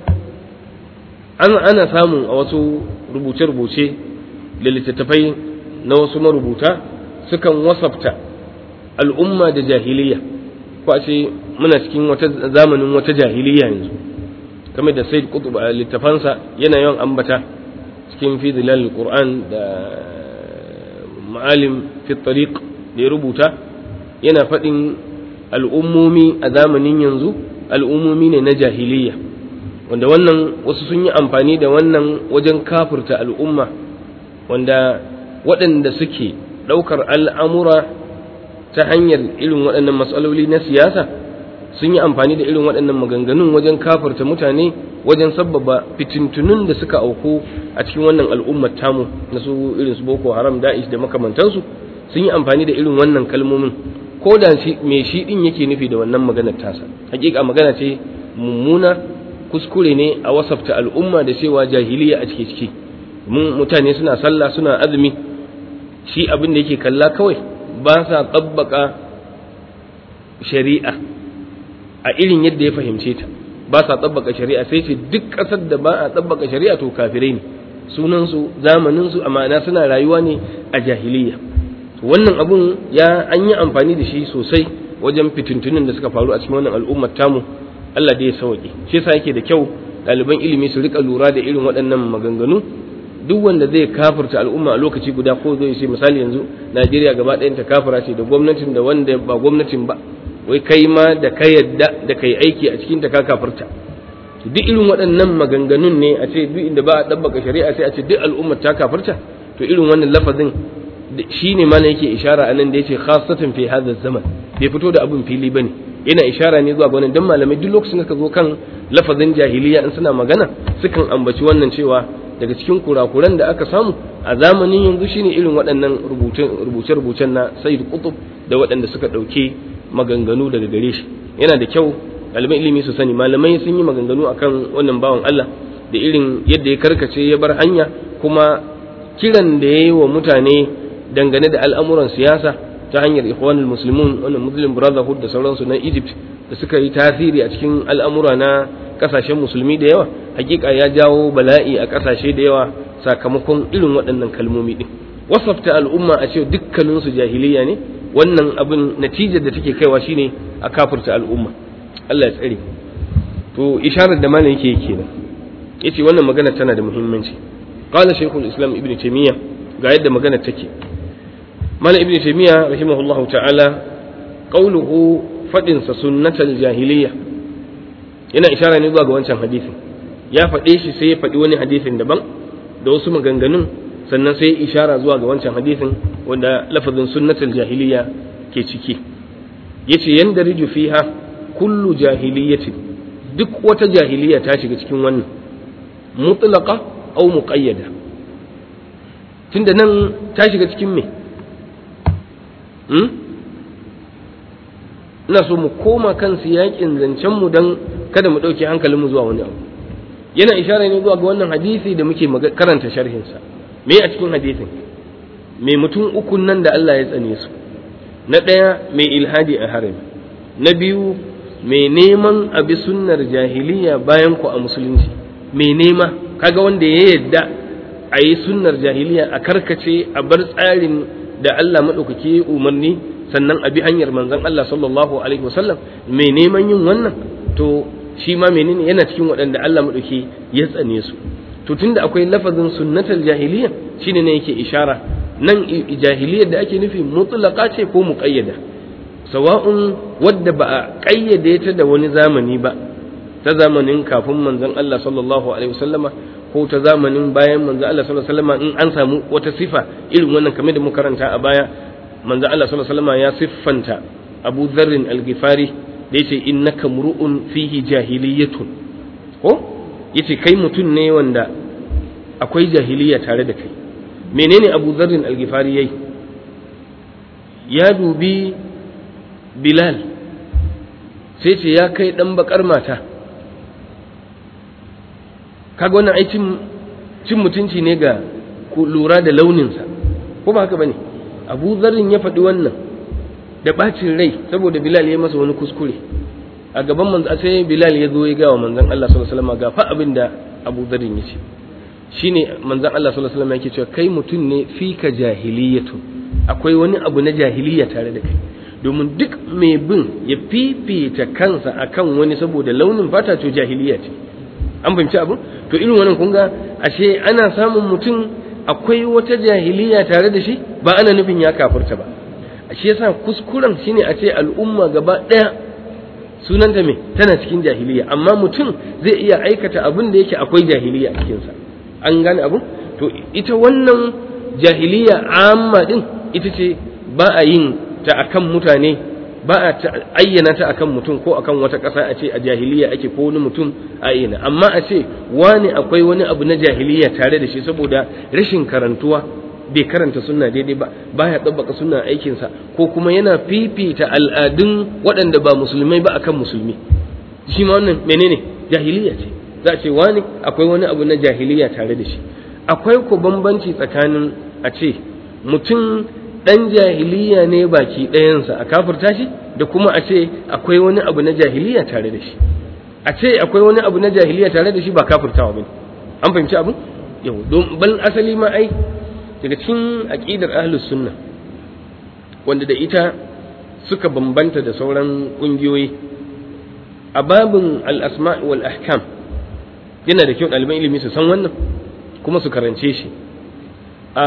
ana samun a wasu rubuce-rubuce da littattafai na wasu marubuta sukan wasafta al'umma da jahiliya ko a ce muna cikin wata zamanin wata jahiliya yanzu kamar da said qutb a littafansa yana yawan ambata cikin fi zilal qur'an da ma'alim fi tariq da ya rubuta yana faɗin al'ummomi a zamanin yanzu al'ummomi ne na jahiliya wanda wannan wasu sun yi amfani da wannan wajen kafurta al'umma wanda waɗanda suke ɗaukar al'amura ta hanyar irin waɗannan matsaloli na siyasa sun yi amfani da irin waɗannan maganganun wajen kafurta mutane wajen sabbaba fitintunun da suka auku a cikin wannan al'ummar tamu na su irin su boko haram da'ish da makamantansu sun yi amfani da irin wannan kalmomin ko da me shi din yake nufi da wannan maganar tasa hakika magana ce mummuna kuskure ne a wasafta al'umma da cewa jahiliya a cike ciki mun mutane suna sallah suna azumi shi abin da yake kalla kawai ba sa tsabbaka shari'a a irin yadda ya fahimce ta ba sa tsabbaka shari'a sai ce duk ƙasar da ba a tsabbaka shari'a to kafirai ne sunansu zamaninsu a ma'ana suna rayuwa ne a jahiliya wannan abun ya an yi amfani da shi sosai wajen fitintunin da suka faru a cikin wannan al'ummar tamu Allah dai ya sauke shi yasa yake da kyau ɗaliban ilimi su rika lura da irin waɗannan maganganu duk wanda zai kafirta al'umma a lokaci guda ko zai ce misali yanzu Najeriya gaba ɗayan ta kafira ce da gwamnatin da wanda ba gwamnatin ba wai kai ma da ka yadda da kai aiki a cikin ta ka kafirta duk irin waɗannan maganganun ne a ce duk inda ba a ɗabbaka shari'a sai a ce duk al'ummar ta kafirta to irin wannan lafazin shi ne mana yake ishara a nan da ya ce khasatan fi hadha zaman bai fito da abin fili bane yana ishara ne zuwa ga wannan dan malamai duk lokacin da ka zo kan lafazin jahiliya in suna magana sukan ambaci wannan cewa daga cikin kurakuran da aka samu a zamanin yanzu shine irin waɗannan rubuce-rubucen na Sayyid Qutb da waɗanda suka ɗauke maganganu daga gare shi yana da kyau ɗaliban ilimi su sani malamai sun yi maganganu akan wannan bawan Allah da irin yadda ya karkace ya bar hanya kuma kiran da ya yi wa mutane dangane da al'amuran siyasa ta hanyar ikhwanul muslimun wannan muslim brotherhood da sauransu na Egypt da suka yi tasiri a cikin al'amura na kasashen musulmi da yawa hakika ya jawo bala'i a kasashe da yawa sakamakon irin waɗannan kalmomi din wasafta al'umma a ce dukkaninsu jahiliya ne wannan abin natijar da take kaiwa shine a kafirta al'umma Allah ya tsare to isharar da malam yake kenan yace wannan magana tana da muhimmanci qala shaykhul islam ibn taymiyyah ga yadda magana take malam ibn taymiyyah rahimahullahu ta'ala qawluhu fadin sa sunnatal jahiliya yana ishara ne zuwa ga wancan hadisin ya faɗe shi sai ya faɗi wani hadisin daban da wasu maganganun sannan sai ya ishara zuwa ga wancan hadisin wanda lafazin sunnatul jahiliya ke ciki yace yanda riju fiha kullu jahiliyatin duk wata jahiliya ta shiga cikin wannan mutlaqa aw muqayyada tunda nan ta shiga cikin me hmm? ina so mu koma kan siyakin zancen mu dan kada mu ɗauke hankalinmu zuwa wani abu yana ishara ne zuwa ga wannan hadisi da muke karanta sharhinsa me a cikin hadisin mai mutum ukun nan da Allah ya tsane su na ɗaya mai ilhadi a harami na biyu mai neman abi sunnar jahiliya bayan ku a musulunci mai nema kaga wanda ya yadda a yi sunnar jahiliya a karkace a bar tsarin da Allah maɗaukaki umarni sannan a bi hanyar manzon Allah sallallahu alaihi wasallam mai neman yin wannan to shi ma menene yana cikin waɗanda Allah maɗauki ya tsane su to tunda akwai lafazin sunnatal jahiliya shine ne yake ishara nan jahiliyar da ake nufi mutlaqa ce ko muqayyada sawa'un wadda ba a ƙayyade ta da wani zamani ba ta zamanin kafin manzon Allah sallallahu alaihi wasallama ko ta zamanin bayan manzon Allah sallallahu alaihi wasallama in an samu wata sifa irin wannan kamar da muka karanta a baya manzon Allah sallallahu alaihi wasallama ya siffanta Abu Dharr al-Ghifari da yace innaka mur'un fihi jahiliyatun ko yace kai mutum ne wanda akwai jahiliya tare da kai menene Abu Dharr al-Ghifari yayi ya dubi Bilal sai ce ya kai dan bakar mata kaga wannan ai cin cin mutunci ne ga lura da launinsa ko ba haka bane Abu Dharr ya faɗi wannan da bacin rai saboda Bilal ya masa wani kuskure a gaban manzo sai Bilal ya zo ya ga wa manzon Allah sallallahu alaihi wasallam ga fa abin da Abu Dharr ya ce shine manzon Allah sallallahu alaihi wasallam yake cewa kai mutum ne fika jahiliyatu akwai wani abu na jahiliya tare da kai domin duk mai bin ya fifita kansa akan wani saboda launin fata to jahiliya ce an fahimci abu to irin wannan kun ga ashe ana samun mutum akwai wata jahiliya tare da shi ba ana nufin ya kafirta ba shi yasa kuskuren shine a ce al'umma gaba ɗaya sunanta me tana cikin jahiliya amma mutum zai iya aikata abin da yake akwai jahiliya a cikinsa an gane abu to ita wannan jahiliya amma din ita ce ba a yin ta akan mutane ba a ayyana ta akan mutum ko akan wata ƙasa a ce a jahiliya ake ko wani mutum a ayyana amma a ce wani akwai wani abu na jahiliya tare da shi saboda rashin karantuwa bai karanta sunna daidai ba baya tsabbaka sunna aikinsa ko kuma yana fifita al'adun waɗanda ba musulmai ba akan musulmi shi ma wannan menene jahiliya ce za a ce wani akwai wani abu na jahiliya tare da shi akwai ko bambanci tsakanin a ce mutum ɗan jahiliya ne baki ɗayansa a kafirta shi da kuma a ce akwai wani abu na jahiliya tare da shi a ce akwai wani abu na jahiliya tare da shi ba kafirtawa bane an fahimci abin yau don bal asali ma ai daga cikin aqidar ahlus sunna wanda da ita suka bambanta da sauran ƙungiyoyi a babin al'asma wal ahkam yana da kyau ɗaliban ilimi su san wannan kuma su karance shi a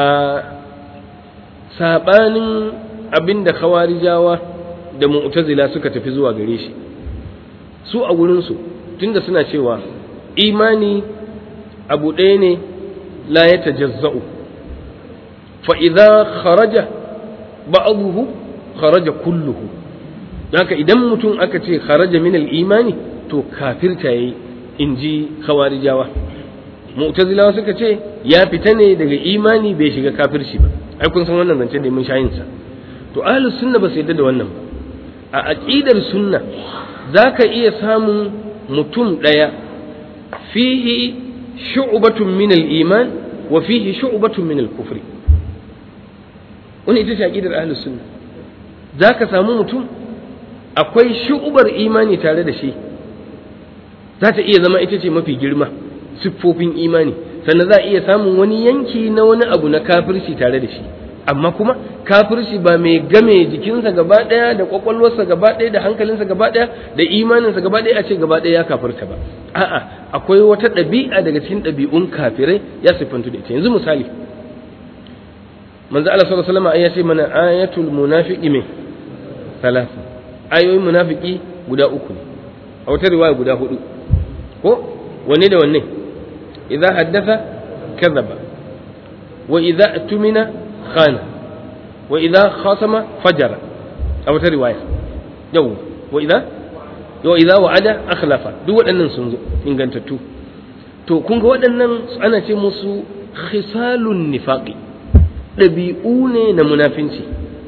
saɓanin abin da khawarijawa da mu'tazila suka tafi zuwa gare shi su a wurinsu tunda suna cewa imani abu ɗaya ne la ya tajazza'u fa idza kharaja ba'dahu kharaja kulluhu haka idan mutum aka ce kharaja min al-imani to kafirta yayi inji khawarijawa mu'tazilawa suka ce ya fita ne daga imani bai shiga kafirci ba ai kun san wannan zance da mun shayin sa to ahlus sunna ba su yadda da wannan ba a aqidar sunna zaka iya samun mutum daya fihi shu'batun min al-iman wa fihi shu'batun min al-kufri wani ita ce aqidar ahlus sunna zaka samu mutum akwai shu'ubar imani tare da shi za ta iya zama ita ce mafi girma siffofin imani sannan za a iya samun wani yanki na wani abu na kafirci tare da shi amma kuma kafirci ba mai game jikinsa gaba ɗaya da kwakwalwarsa gaba ɗaya da hankalinsa gaba ɗaya da imaninsa gaba ɗaya a ce gaba ɗaya ya kafirta ba a'a akwai wata ɗabi'a daga cikin ɗabi'un kafirai ya siffantu da ita yanzu misali manzo Allah sallallahu alaihi wasallam ya ce mana ayatul munafiqi me salasa ayoyin munafiki guda uku ne a wata riwaya guda hudu ko wanne da wanne idza haddatha kadhaba wa idza tumina khana wa idza khasama fajara a wata riwaya yau wa idza wa idza wa'ada akhlafa duk waɗannan sun zo ingantattu to kun ga waɗannan ana ce musu khisalun nifaqi ɗabi'u ne na munafinci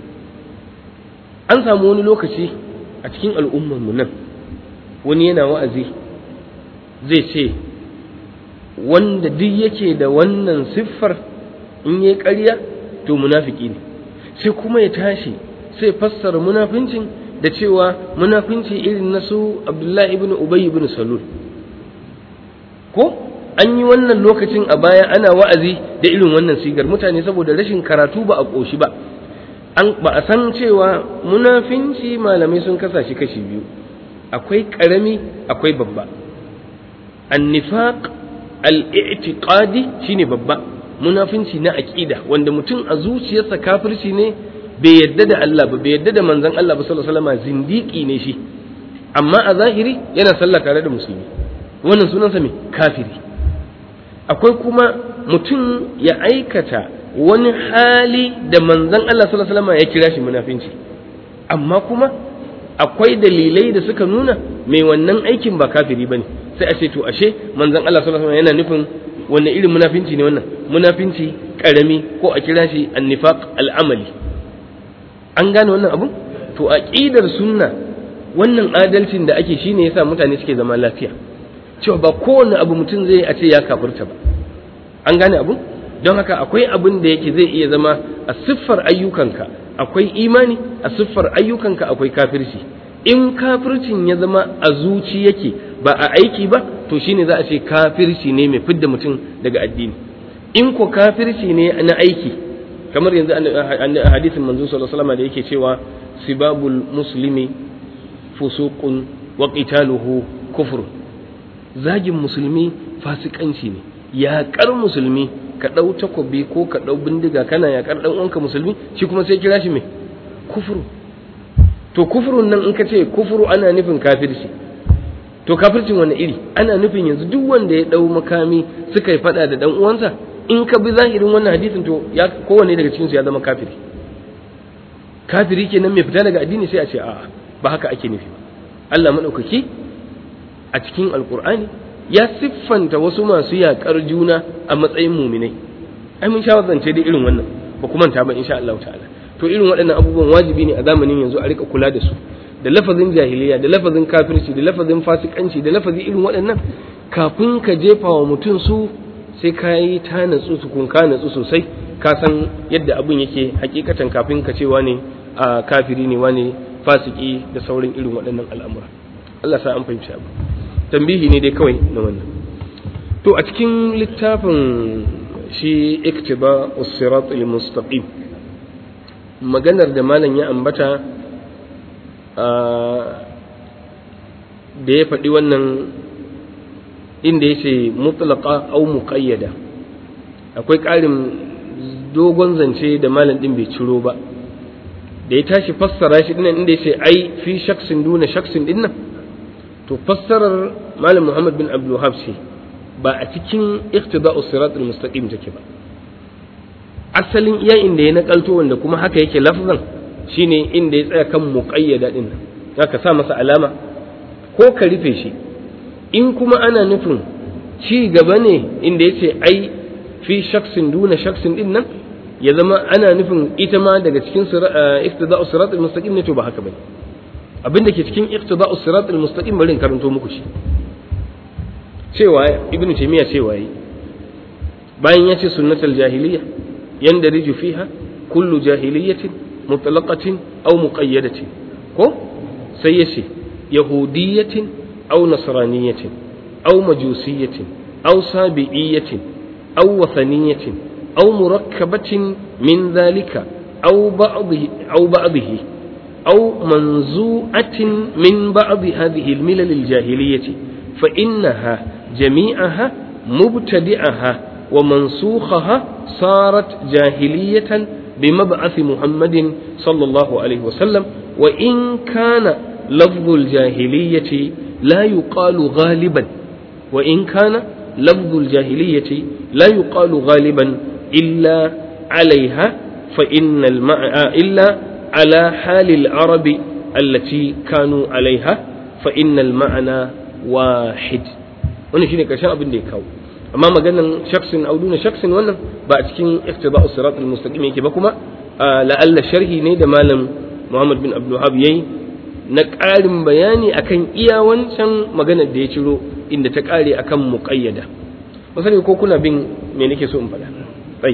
an samu wani lokaci a cikin al'ummarmu nan wani yana wa'azi zai ce wanda duk yake da wannan siffar in yi ƙarya to munafiki ne sai kuma ya tashi sai fassara munafincin da cewa munafinci irin na su abdullahi ibn ubay ibn salul ko an yi wannan lokacin a baya ana wa'azi da irin wannan sigar mutane saboda rashin karatu ba a ƙoshi ba an ba a san cewa munafinci malamai sun kasa shi kashi biyu akwai ƙarami akwai babba annifaq al-i'tiqadi shine babba munafinci na aqida wanda mutum a zuciyarsa kafirci ne bai yadda da Allah ba bai yadda da manzon Allah ba sallallahu alaihi wasallam zindiki ne shi amma a zahiri yana sallah tare da musulmi wannan sunansa me kafiri akwai kuma mutum ya aikata wani hali da manzon Allah sallallahu alaihi wasallam ya kira shi munafinci amma kuma akwai dalilai da suka nuna mai wannan aikin ba kafiri bane sai a ce to ashe manzon Allah sallallahu alaihi wasallam yana nufin wannan irin munafinci ne wannan munafinci karami ko a kira shi annifaq al'amali an gane wannan abun to aqidar sunna wannan adalcin da ake shine yasa mutane suke zama lafiya cewa ba kowane abu mutum zai a ce ya kafirta ba an gane abun don haka akwai abin da yake zai iya zama a siffar ayyukanka akwai imani a siffar ayyukanka akwai kafirci in kafircin ya zama a zuci yake ba a aiki ba to shine za a ce kafirci ne mai fidda mutum daga addini in ko kafirci ne na aiki kamar yanzu a hadisin manzo sallallahu alaihi wasallam da yake cewa sibabul muslimi fusuqun wa qitaluhu kufr zagin musulmi fasikanci ne yaƙar musulmi ka ɗau takobi ko ka ɗau bindiga kana yaƙar ɗan uwanka musulmi shi kuma sai kira shi mai kufuru to kufurun nan in ka ce kufuru ana nufin kafirci to kafircin wani iri ana nufin yanzu duk wanda ya ɗau makami suka yi faɗa da ɗan uwansa in ka bi zahirin wannan hadisin to ya kowanne daga cikinsu ya zama kafiri kafiri kenan mai fita daga addini sai a ce a'a ba haka ake nufi ba Allah maɗaukaki a cikin alkur'ani ya siffanta wasu masu yaƙar juna a matsayin muminai ai mun sha zance da irin wannan ba kuma ta ba insha Allah ta'ala to irin waɗannan abubuwan wajibi ne a zamanin yanzu a rika kula da su da lafazin jahiliya da lafazin kafirci da lafazin fasikanci da lafazin irin waɗannan kafin ka jefa wa mutum su sai ka yi ta natsu tukun ka natsu sosai ka san yadda abin yake hakikatan kafin ka cewa ne a kafiri ne wane fasiki da sauran irin waɗannan al'amura Allah sa an fahimci abu tambihi ne dai kawai na wannan to a cikin littafin shi iktiba usirat mustaqim maganar da malam ya ambata da ya faɗi wannan inda ya ce mutlaka au muƙayyada akwai ƙarin dogon zance da malam ɗin bai ciro ba da ya tashi fassara shi dinnan inda ya ce ai fi shaksin duna shaksin dinnan to fassarar malam muhammad bin abdul ce ba a cikin iqtida'us siratul mustaqim take ba asalin iya inda ya nakalto wanda kuma haka yake lafzan shine inda ya tsaya kan muqayyada din nan zaka sa masa alama ko ka rufe shi in kuma ana nufin ci gaba ne inda yace ai fi shaksin duna shaksin din nan ya zama ana nufin ita ma daga cikin iqtida'us siratul mustaqim ne to ba haka bane abin da ke cikin iqtida'us siratul mustaqim bari in karanto muku shi cewa ibnu taymiya cewa yi bayan ya ce sunnatul jahiliya yandariju fiha kullu jahiliyatin mutlaqatin aw muqayyadatin ko sai ya ce yahudiyatin aw nasraniyatin aw majusiyatin aw sabi'iyatin aw wathaniyatin aw murakkabatin min dhalika aw ba'dhi aw ba'dhihi aw manzu'atin min ba'd hadhihi al-milal al-jahiliyyah fa innaha jami'aha mubtadi'aha ومنسوخها صارت جاهلية بمبعث محمد صلى الله عليه وسلم وإن كان لفظ الجاهلية لا يقال غالبا وإن كان لفظ الجاهلية لا يقال غالبا إلا عليها فإن المع... إلا على حال العرب التي كانوا عليها فإن المعنى واحد wannan shine karshen abin da ya kawo amma maganan shaksin auduna shaksin wannan ba a cikin iftida'us siratul mustaqim yake ba kuma la'alla sharhi ne da malam Muhammad bin Abdul Wahhab yayi na ƙarin bayani akan iya wancan maganar da ya ciro inda ta ƙare akan muqayyada masani ko kuna bin me nake so in faɗa bai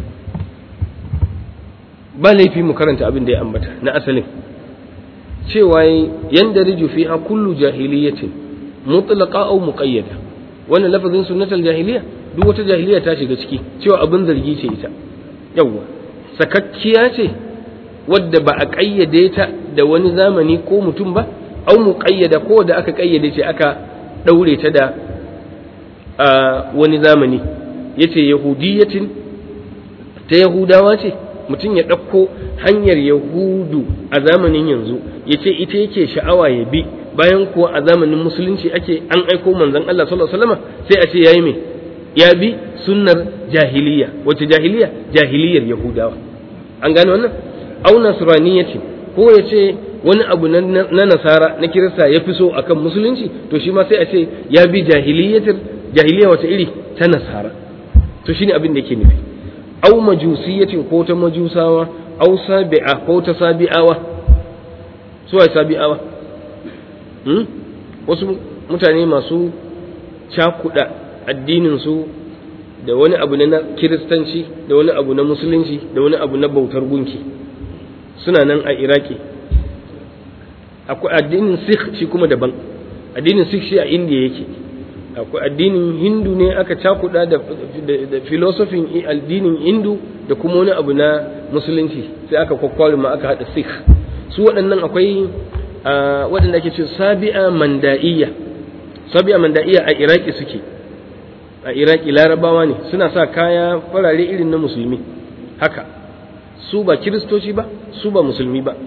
ba laifi mu karanta abin da ya ambata na asalin cewa yanda riju fiha kullu jahiliyatin mutlaqa aw muqayyada wannan lafazin sunnatul jahiliya duk wata jahiliya ta shiga ciki cewa abin zargi ce ita yawwa sakakkiya ce wadda ba a ƙayyade ta da wani zamani ko mutum ba au muqayyada ko da aka ƙayyade ce aka ɗaure ta da wani zamani yace yahudiyatin ta yahudawa ce mutum ya ɗauko hanyar yahudu a zamanin yanzu ya ce ita yake sha'awa ya bi bayan kuwa a zamanin musulunci ake an aiko manzon Allah sallallahu alaihi wasallam sai a ce yayi me ya bi sunnar jahiliya wace jahiliya jahiliyar yahudawa an gane wannan au nasraniyati ko ya ce wani abu na nasara na kirista ya fi so akan musulunci to shi ma sai a ce ya bi jahiliyatar jahiliya wata iri ta nasara to shine abin da yake nufi au majusiyatin ko ta majusawa au sabi'a ko ta sabi'awa su ai sabi'awa hmm? wasu mutane masu cakuɗa addininsu da wani abu na kiristanci da wani abu na musulunci da wani abu na bautar gunki suna nan a iraki akwai addinin sikh shi kuma daban addinin sikh shi a indiya yake akwai addinin hindu ne aka cakuɗa da, da, filosofin addinin hindu da kuma wani abu na musulunci sai aka kwakwari ma aka haɗa sikh su waɗannan akwai waɗanda ake ce sabi'a manda'iyya sabi'a manda'iyya a iraki suke a iraki larabawa ne suna sa kaya farare irin na musulmi haka su ba kiristoci ba su ba musulmi ba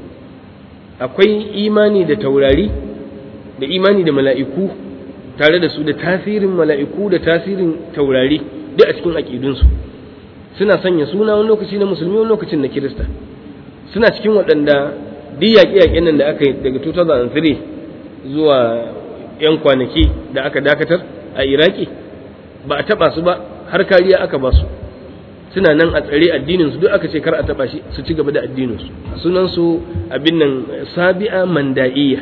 akwai imani da taurari da imani da mala'iku tare da su da tasirin mala'iku da tasirin taurari duk a cikin aƙidunsu suna sanya suna wani lokaci na musulmi wani lokacin na kirista suna cikin waɗanda duk yaƙe-yaƙen nan da aka yi daga 2003 zuwa 'yan kwanaki da aka dakatar a iraki ba a taɓa su ba har kariya aka ba su suna nan a tsare addininsu duk aka ce kar a taɓa shi su ci gaba da addininsu sunansu abin nan sabi'a manda'iyya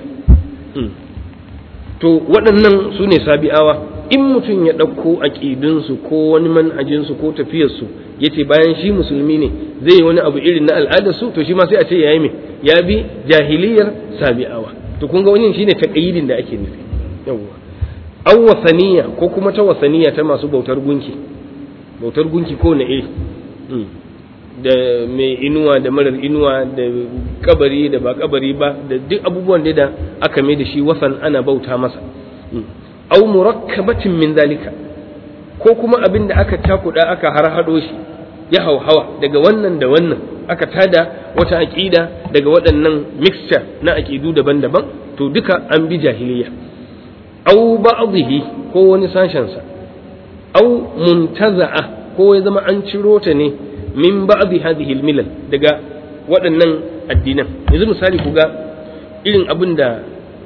to waɗannan su ne sabi'awa in mutum ya ɗauko aƙidunsu ko wani manhajinsu ko tafiyarsu ya ce bayan shi musulmi ne zai yi wani abu irin na al'adarsu to shi ma sai a ce ya yi mai ya bi jahiliyar sabi'awa to kun ga wani shine taƙayyidin da ake nufi yawwa aw wasaniya ko kuma ta wasaniya ta masu bautar gunki bautar gunki ko na eh da mai inuwa da marar inuwa da kabari da ba kabari ba da duk abubuwan da aka mai da shi wasan ana bauta masa au murakkabatin min zalika ko kuma abin da aka takuda aka harhaɗo shi ya hauhawa daga wannan da wannan aka tada wata aƙida daga waɗannan mixture na aƙidu daban-daban to duka an bi jahiliya au ba'dhihi ko wani sashensa au muntaza'a ko ya zama an ciro ta ne min ba'dhi hadhihi al-milal daga waɗannan addinan yanzu misali ku ga irin abin da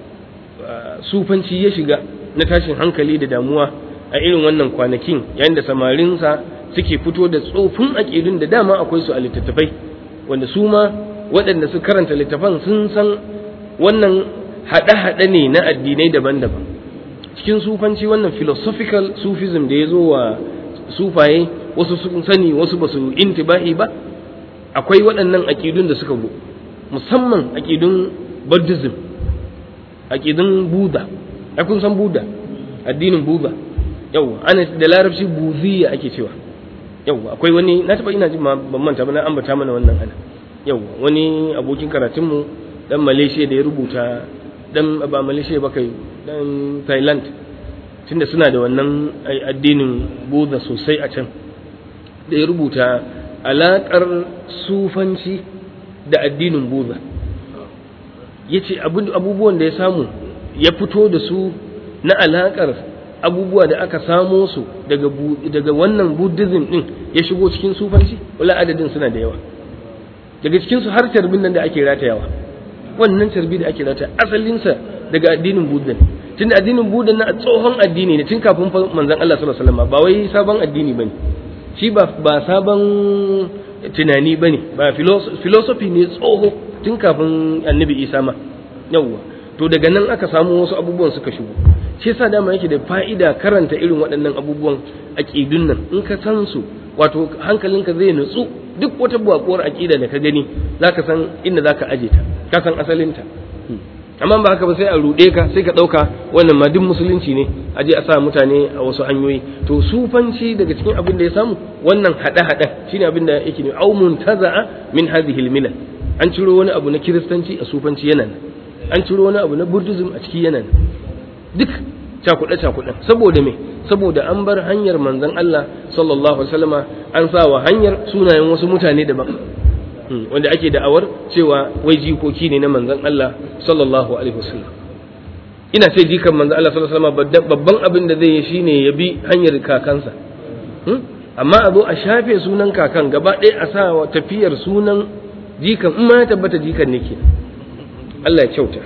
sufanci ya shiga na tashin hankali da damuwa a irin wannan kwanakin yayin da samarinsa suke fito da tsofin aƙidun da dama akwai su a littattafai wanda su ma waɗanda su karanta littafan sun san wannan haɗe-haɗe ne na addinai daban-daban cikin sufanci wannan philosophical sufism da ya zo wa sufaye wasu sun sani wasu ba su intibahi ba akwai waɗannan aƙidun da suka go musamman aƙidun buddhism aƙidun buddha ai kun san buddha addinin buddha yau ana da larabci buziya ake cewa yau akwai wani na taɓa ina ji ban manta ba na ambata mana wannan ana yau wani abokin karatunmu dan malaysia da ya rubuta dan ba malaysia ba kai dan thailand tunda suna da wannan addinin buddha sosai a can da ya rubuta alaƙar sufanci da addinin buddha ya ce abubuwan da ya samu ya fito da su na alaƙar abubuwa da aka samo su daga wannan buddhism din ya shigo cikin sufanci wala adadin suna da yawa daga cikinsu har carbin nan da ake ratayawa wannan carbi da ake rataya asalinsa daga addinin buddha tunda addinin buddha na tsohon addini ne tun kafin manzon Allah sallallahu alaihi wasallam ba wai sabon addini bane shi ba ba sabon tunani bane ba philosophy ne tsoho tun kafin annabi Isa ma yawwa to daga nan aka samu wasu abubuwan suka shigo shi yasa dama yake da fa'ida karanta irin waɗannan abubuwan aqidun nan in ka san su wato hankalinka zai nutsu duk wata buwakuwar aqida da ka gani zaka san inda zaka aje ta ka san asalinta amma ba haka ba sai a ruɗe ka sai ka ɗauka wannan ma duk musulunci ne a je a sa mutane a wasu hanyoyi to sufanci daga cikin abin da ya samu wannan haɗe-haɗen shine abin da yake ne au muntaza'a min hadhihi al an ciro wani abu na kiristanci a sufanci yana nan an ciro wani abu na buddhism a ciki yana nan duk cakuɗe cakuɗe saboda me saboda an bar hanyar manzon Allah sallallahu alaihi wasallama an sa wa hanyar sunayen wasu mutane daban wanda ake da'awar cewa wai jikoki ne na manzon Allah sallallahu alaihi wasallam ina ce jikan manzon Allah sallallahu alaihi wasallam babban abin da zai yi shine ya bi hanyar kakansa amma a zo a shafe sunan kakan gaba ɗaya a sa wa tafiyar sunan jikan in ma ya tabbata jikan ne ke Allah ya kyauta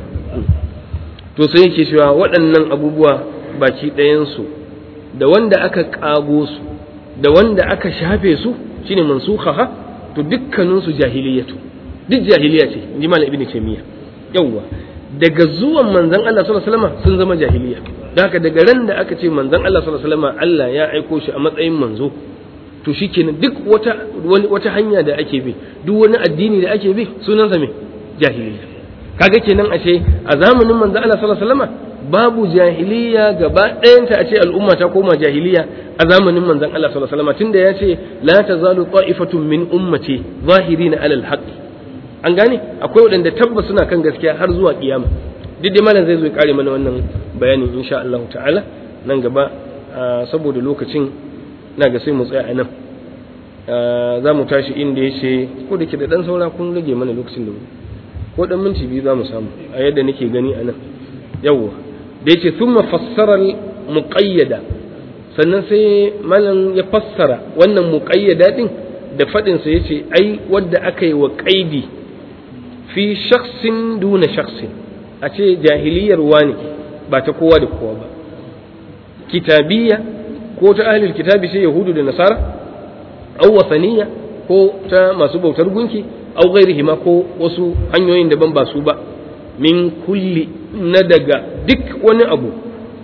to sai yake cewa waɗannan abubuwa baki ɗayansu da wanda aka ƙago su da wanda aka shafe su shine mansukha to dukkaninsu jahiliyatu duk jahiliya ce in ji malam ibnu taymiya yawwa daga zuwan manzon Allah sallallahu alaihi wasallam sun zama jahiliya da haka daga ran da aka ce manzon Allah sallallahu alaihi wasallam Allah ya aiko shi a matsayin manzo to shikenan duk wata wata hanya da ake bi duk wani addini da ake bi sunansa me jahiliya kaga kenan ashe a zamanin manzon Allah sallallahu alaihi wasallam babu jahiliya gaba ɗayanta a ce al'umma ta koma jahiliya a zamanin manzon Allah sallallahu alaihi wasallam tunda ya ce la tazalu ta'ifatun min ummati zahirina alal haqq an gane akwai waɗanda tabbas suna kan gaskiya har zuwa kiyama duk dai malam zai zo ya kare mana wannan bayanin insha Allah ta'ala nan gaba saboda lokacin na ga sai mu tsaya a nan za mu tashi inda ya ce ko da ke da ɗan saura kun rage mana lokacin da ko ɗan minti biyu za mu samu a yadda nake gani a nan yawwa da yace thumma fassara muqayyada sannan sai malam ya fassara wannan muqayyada din da fadin sa yace ai wanda aka yi wa qaidi fi shakhsin duna shakhsin a ce jahiliyar wani ba ta kowa da kowa ba kitabiyya ko ta ahlul kitabi sai yahudu da nasara aw wasaniya ko ta masu bautar gunki aw ghairihima ko wasu hanyoyin daban ba su ba min kulli na daga duk wani abu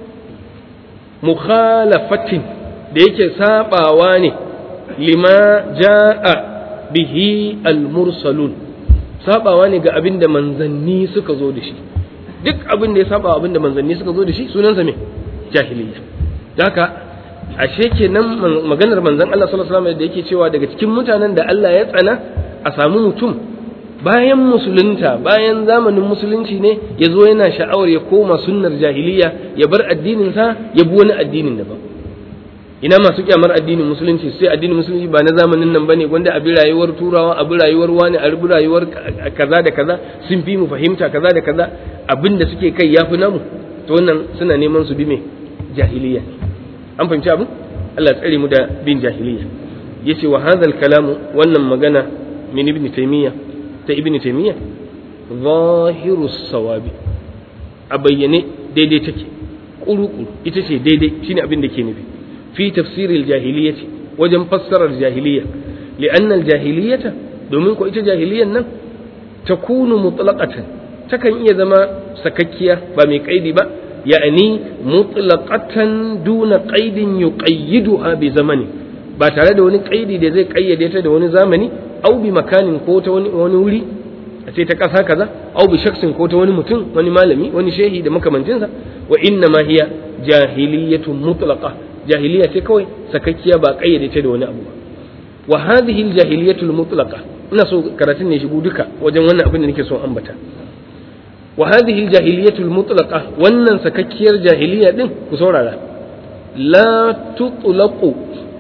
mukhalafatin da yake sabawa ne lima ja'a bihi al-mursalun sabawa ne ga abin da manzanni suka zo da shi duk abin da ya saba abin da manzanni suka zo da shi sunansa me jahiliya haka ashe kenan maganar manzon Allah sallallahu alaihi wasallam da yake cewa daga cikin mutanen da Allah ya tsana a samu mutum bayan musulunta bayan zamanin musulunci ne ya zo yana sha'awar ya koma sunnar jahiliya ya bar addininsa ya bi wani addinin daban ina masu kyamar addinin musulunci sai addinin musulunci ba na zamanin nan bane wanda abi rayuwar turawa abi rayuwar wani abi rayuwar kaza da kaza sun fi mu fahimta kaza da kaza abin da suke kai yafi namu to wannan suna neman su bi me jahiliya an fahimci abin Allah tsare mu da bin jahiliya yace wa hadhal kalamu wannan magana min ibn taymiya ta ibn taymiya zahiru sawabi a bayyane daidai take kuru-kuru ita ce daidai shine abin da ke nufi fi tafsiril jahiliyyati wajen fassarar jahiliya li'anna al-jahiliyyata domin ko ita jahiliyan nan takunu mutlaqatan takan iya zama sakakkiya ba mai kaidi ba ya'ani mutlaqatan duna qaidin yuqayyiduha bi zamani ba tare da wani kaidi da zai kayyade ta da wani zamani au bi makanin ko ta wani wani wuri a ce ta ƙasa kaza au bi shaksin ko ta wani mutum wani malami wani shehi da makamancinsa wa inna ma hiya jahiliyatun mutlaqa jahiliya ce kawai sakakkiya ba kayyade ta da wani abu ba wa hadhihi aljahiliyatul mutlaqa ina so karatun ne shigo duka wajen wannan abin da nake so ambata wa hadhihi aljahiliyatul mutlaqa wannan sakakkiyar jahiliya din ku saurara la tutlaqu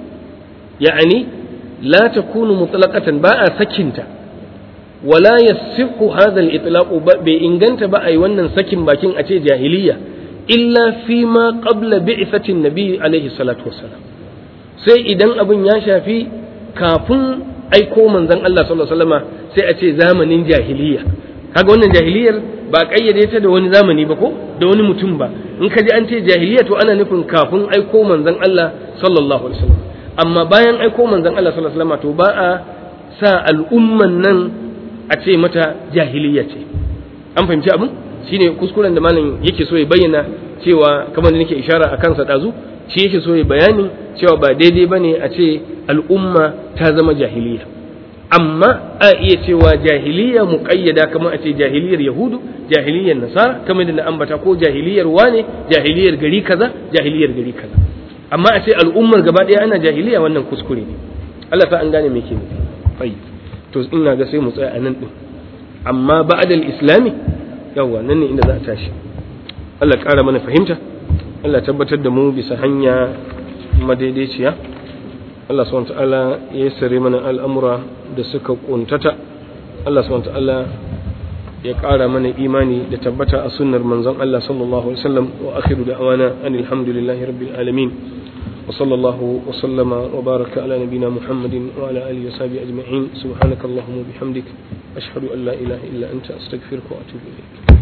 yani la takunu mutlaqatan ba a sakinta wala yasihu hadha al-itlaq bai inganta ba ai wannan sakin bakin a ce jahiliya illa fi ma qabla bi'thati nabi alaihi salatu wassalam sai idan abin ya shafi kafin aiko manzon Allah sallallahu alaihi wasallama sai a ce zamanin jahiliya kaga wannan jahiliyar ba kayyade ta da wani zamani ba ko da wani mutum ba in ka ji an ce jahiliya to ana nufin kafin aiko manzon Allah sallallahu alaihi wasallam amma bayan aiko manzon Allah sallallahu alaihi wasallama to ba a sa al'umman nan a ce mata jahiliya ce an fahimci abin shine kuskuren da malam yake so ya bayyana cewa kamar da nake ishara a kansa dazu shi yake so ya bayani cewa ba daidai bane a ce al'umma ta zama jahiliya amma a iya cewa jahiliya muqayyada kamar a ce jahiliyar yahudu jahiliyar nasara kamar da na ambata ko jahiliyar wane jahiliyar gari kaza jahiliyar gari kaza amma a ce al'ummar gaba ɗaya ana jahiliya wannan kuskure ne Allah ta an gane me ke nufi to ina ga sai mu tsaya a nan din amma ba'dal islami yawwa nan ne inda za a tashi Allah ƙara mana fahimta Allah tabbatar da mu bisa hanya madaidaiciya Allah subhanahu ta'ala ya sare mana al'amura da suka kuntata Allah subhanahu ta'ala ya ƙara mana imani da tabbata a sunnar manzon Allah sallallahu alaihi wasallam wa akhiru da'wana anil hamdulillahi rabbil alamin وصلى الله وسلم وبارك على نبينا محمد وعلى آله وصحبه أجمعين سبحانك اللهم وبحمدك أشهد أن لا إله إلا أنت أستغفرك وأتوب إليك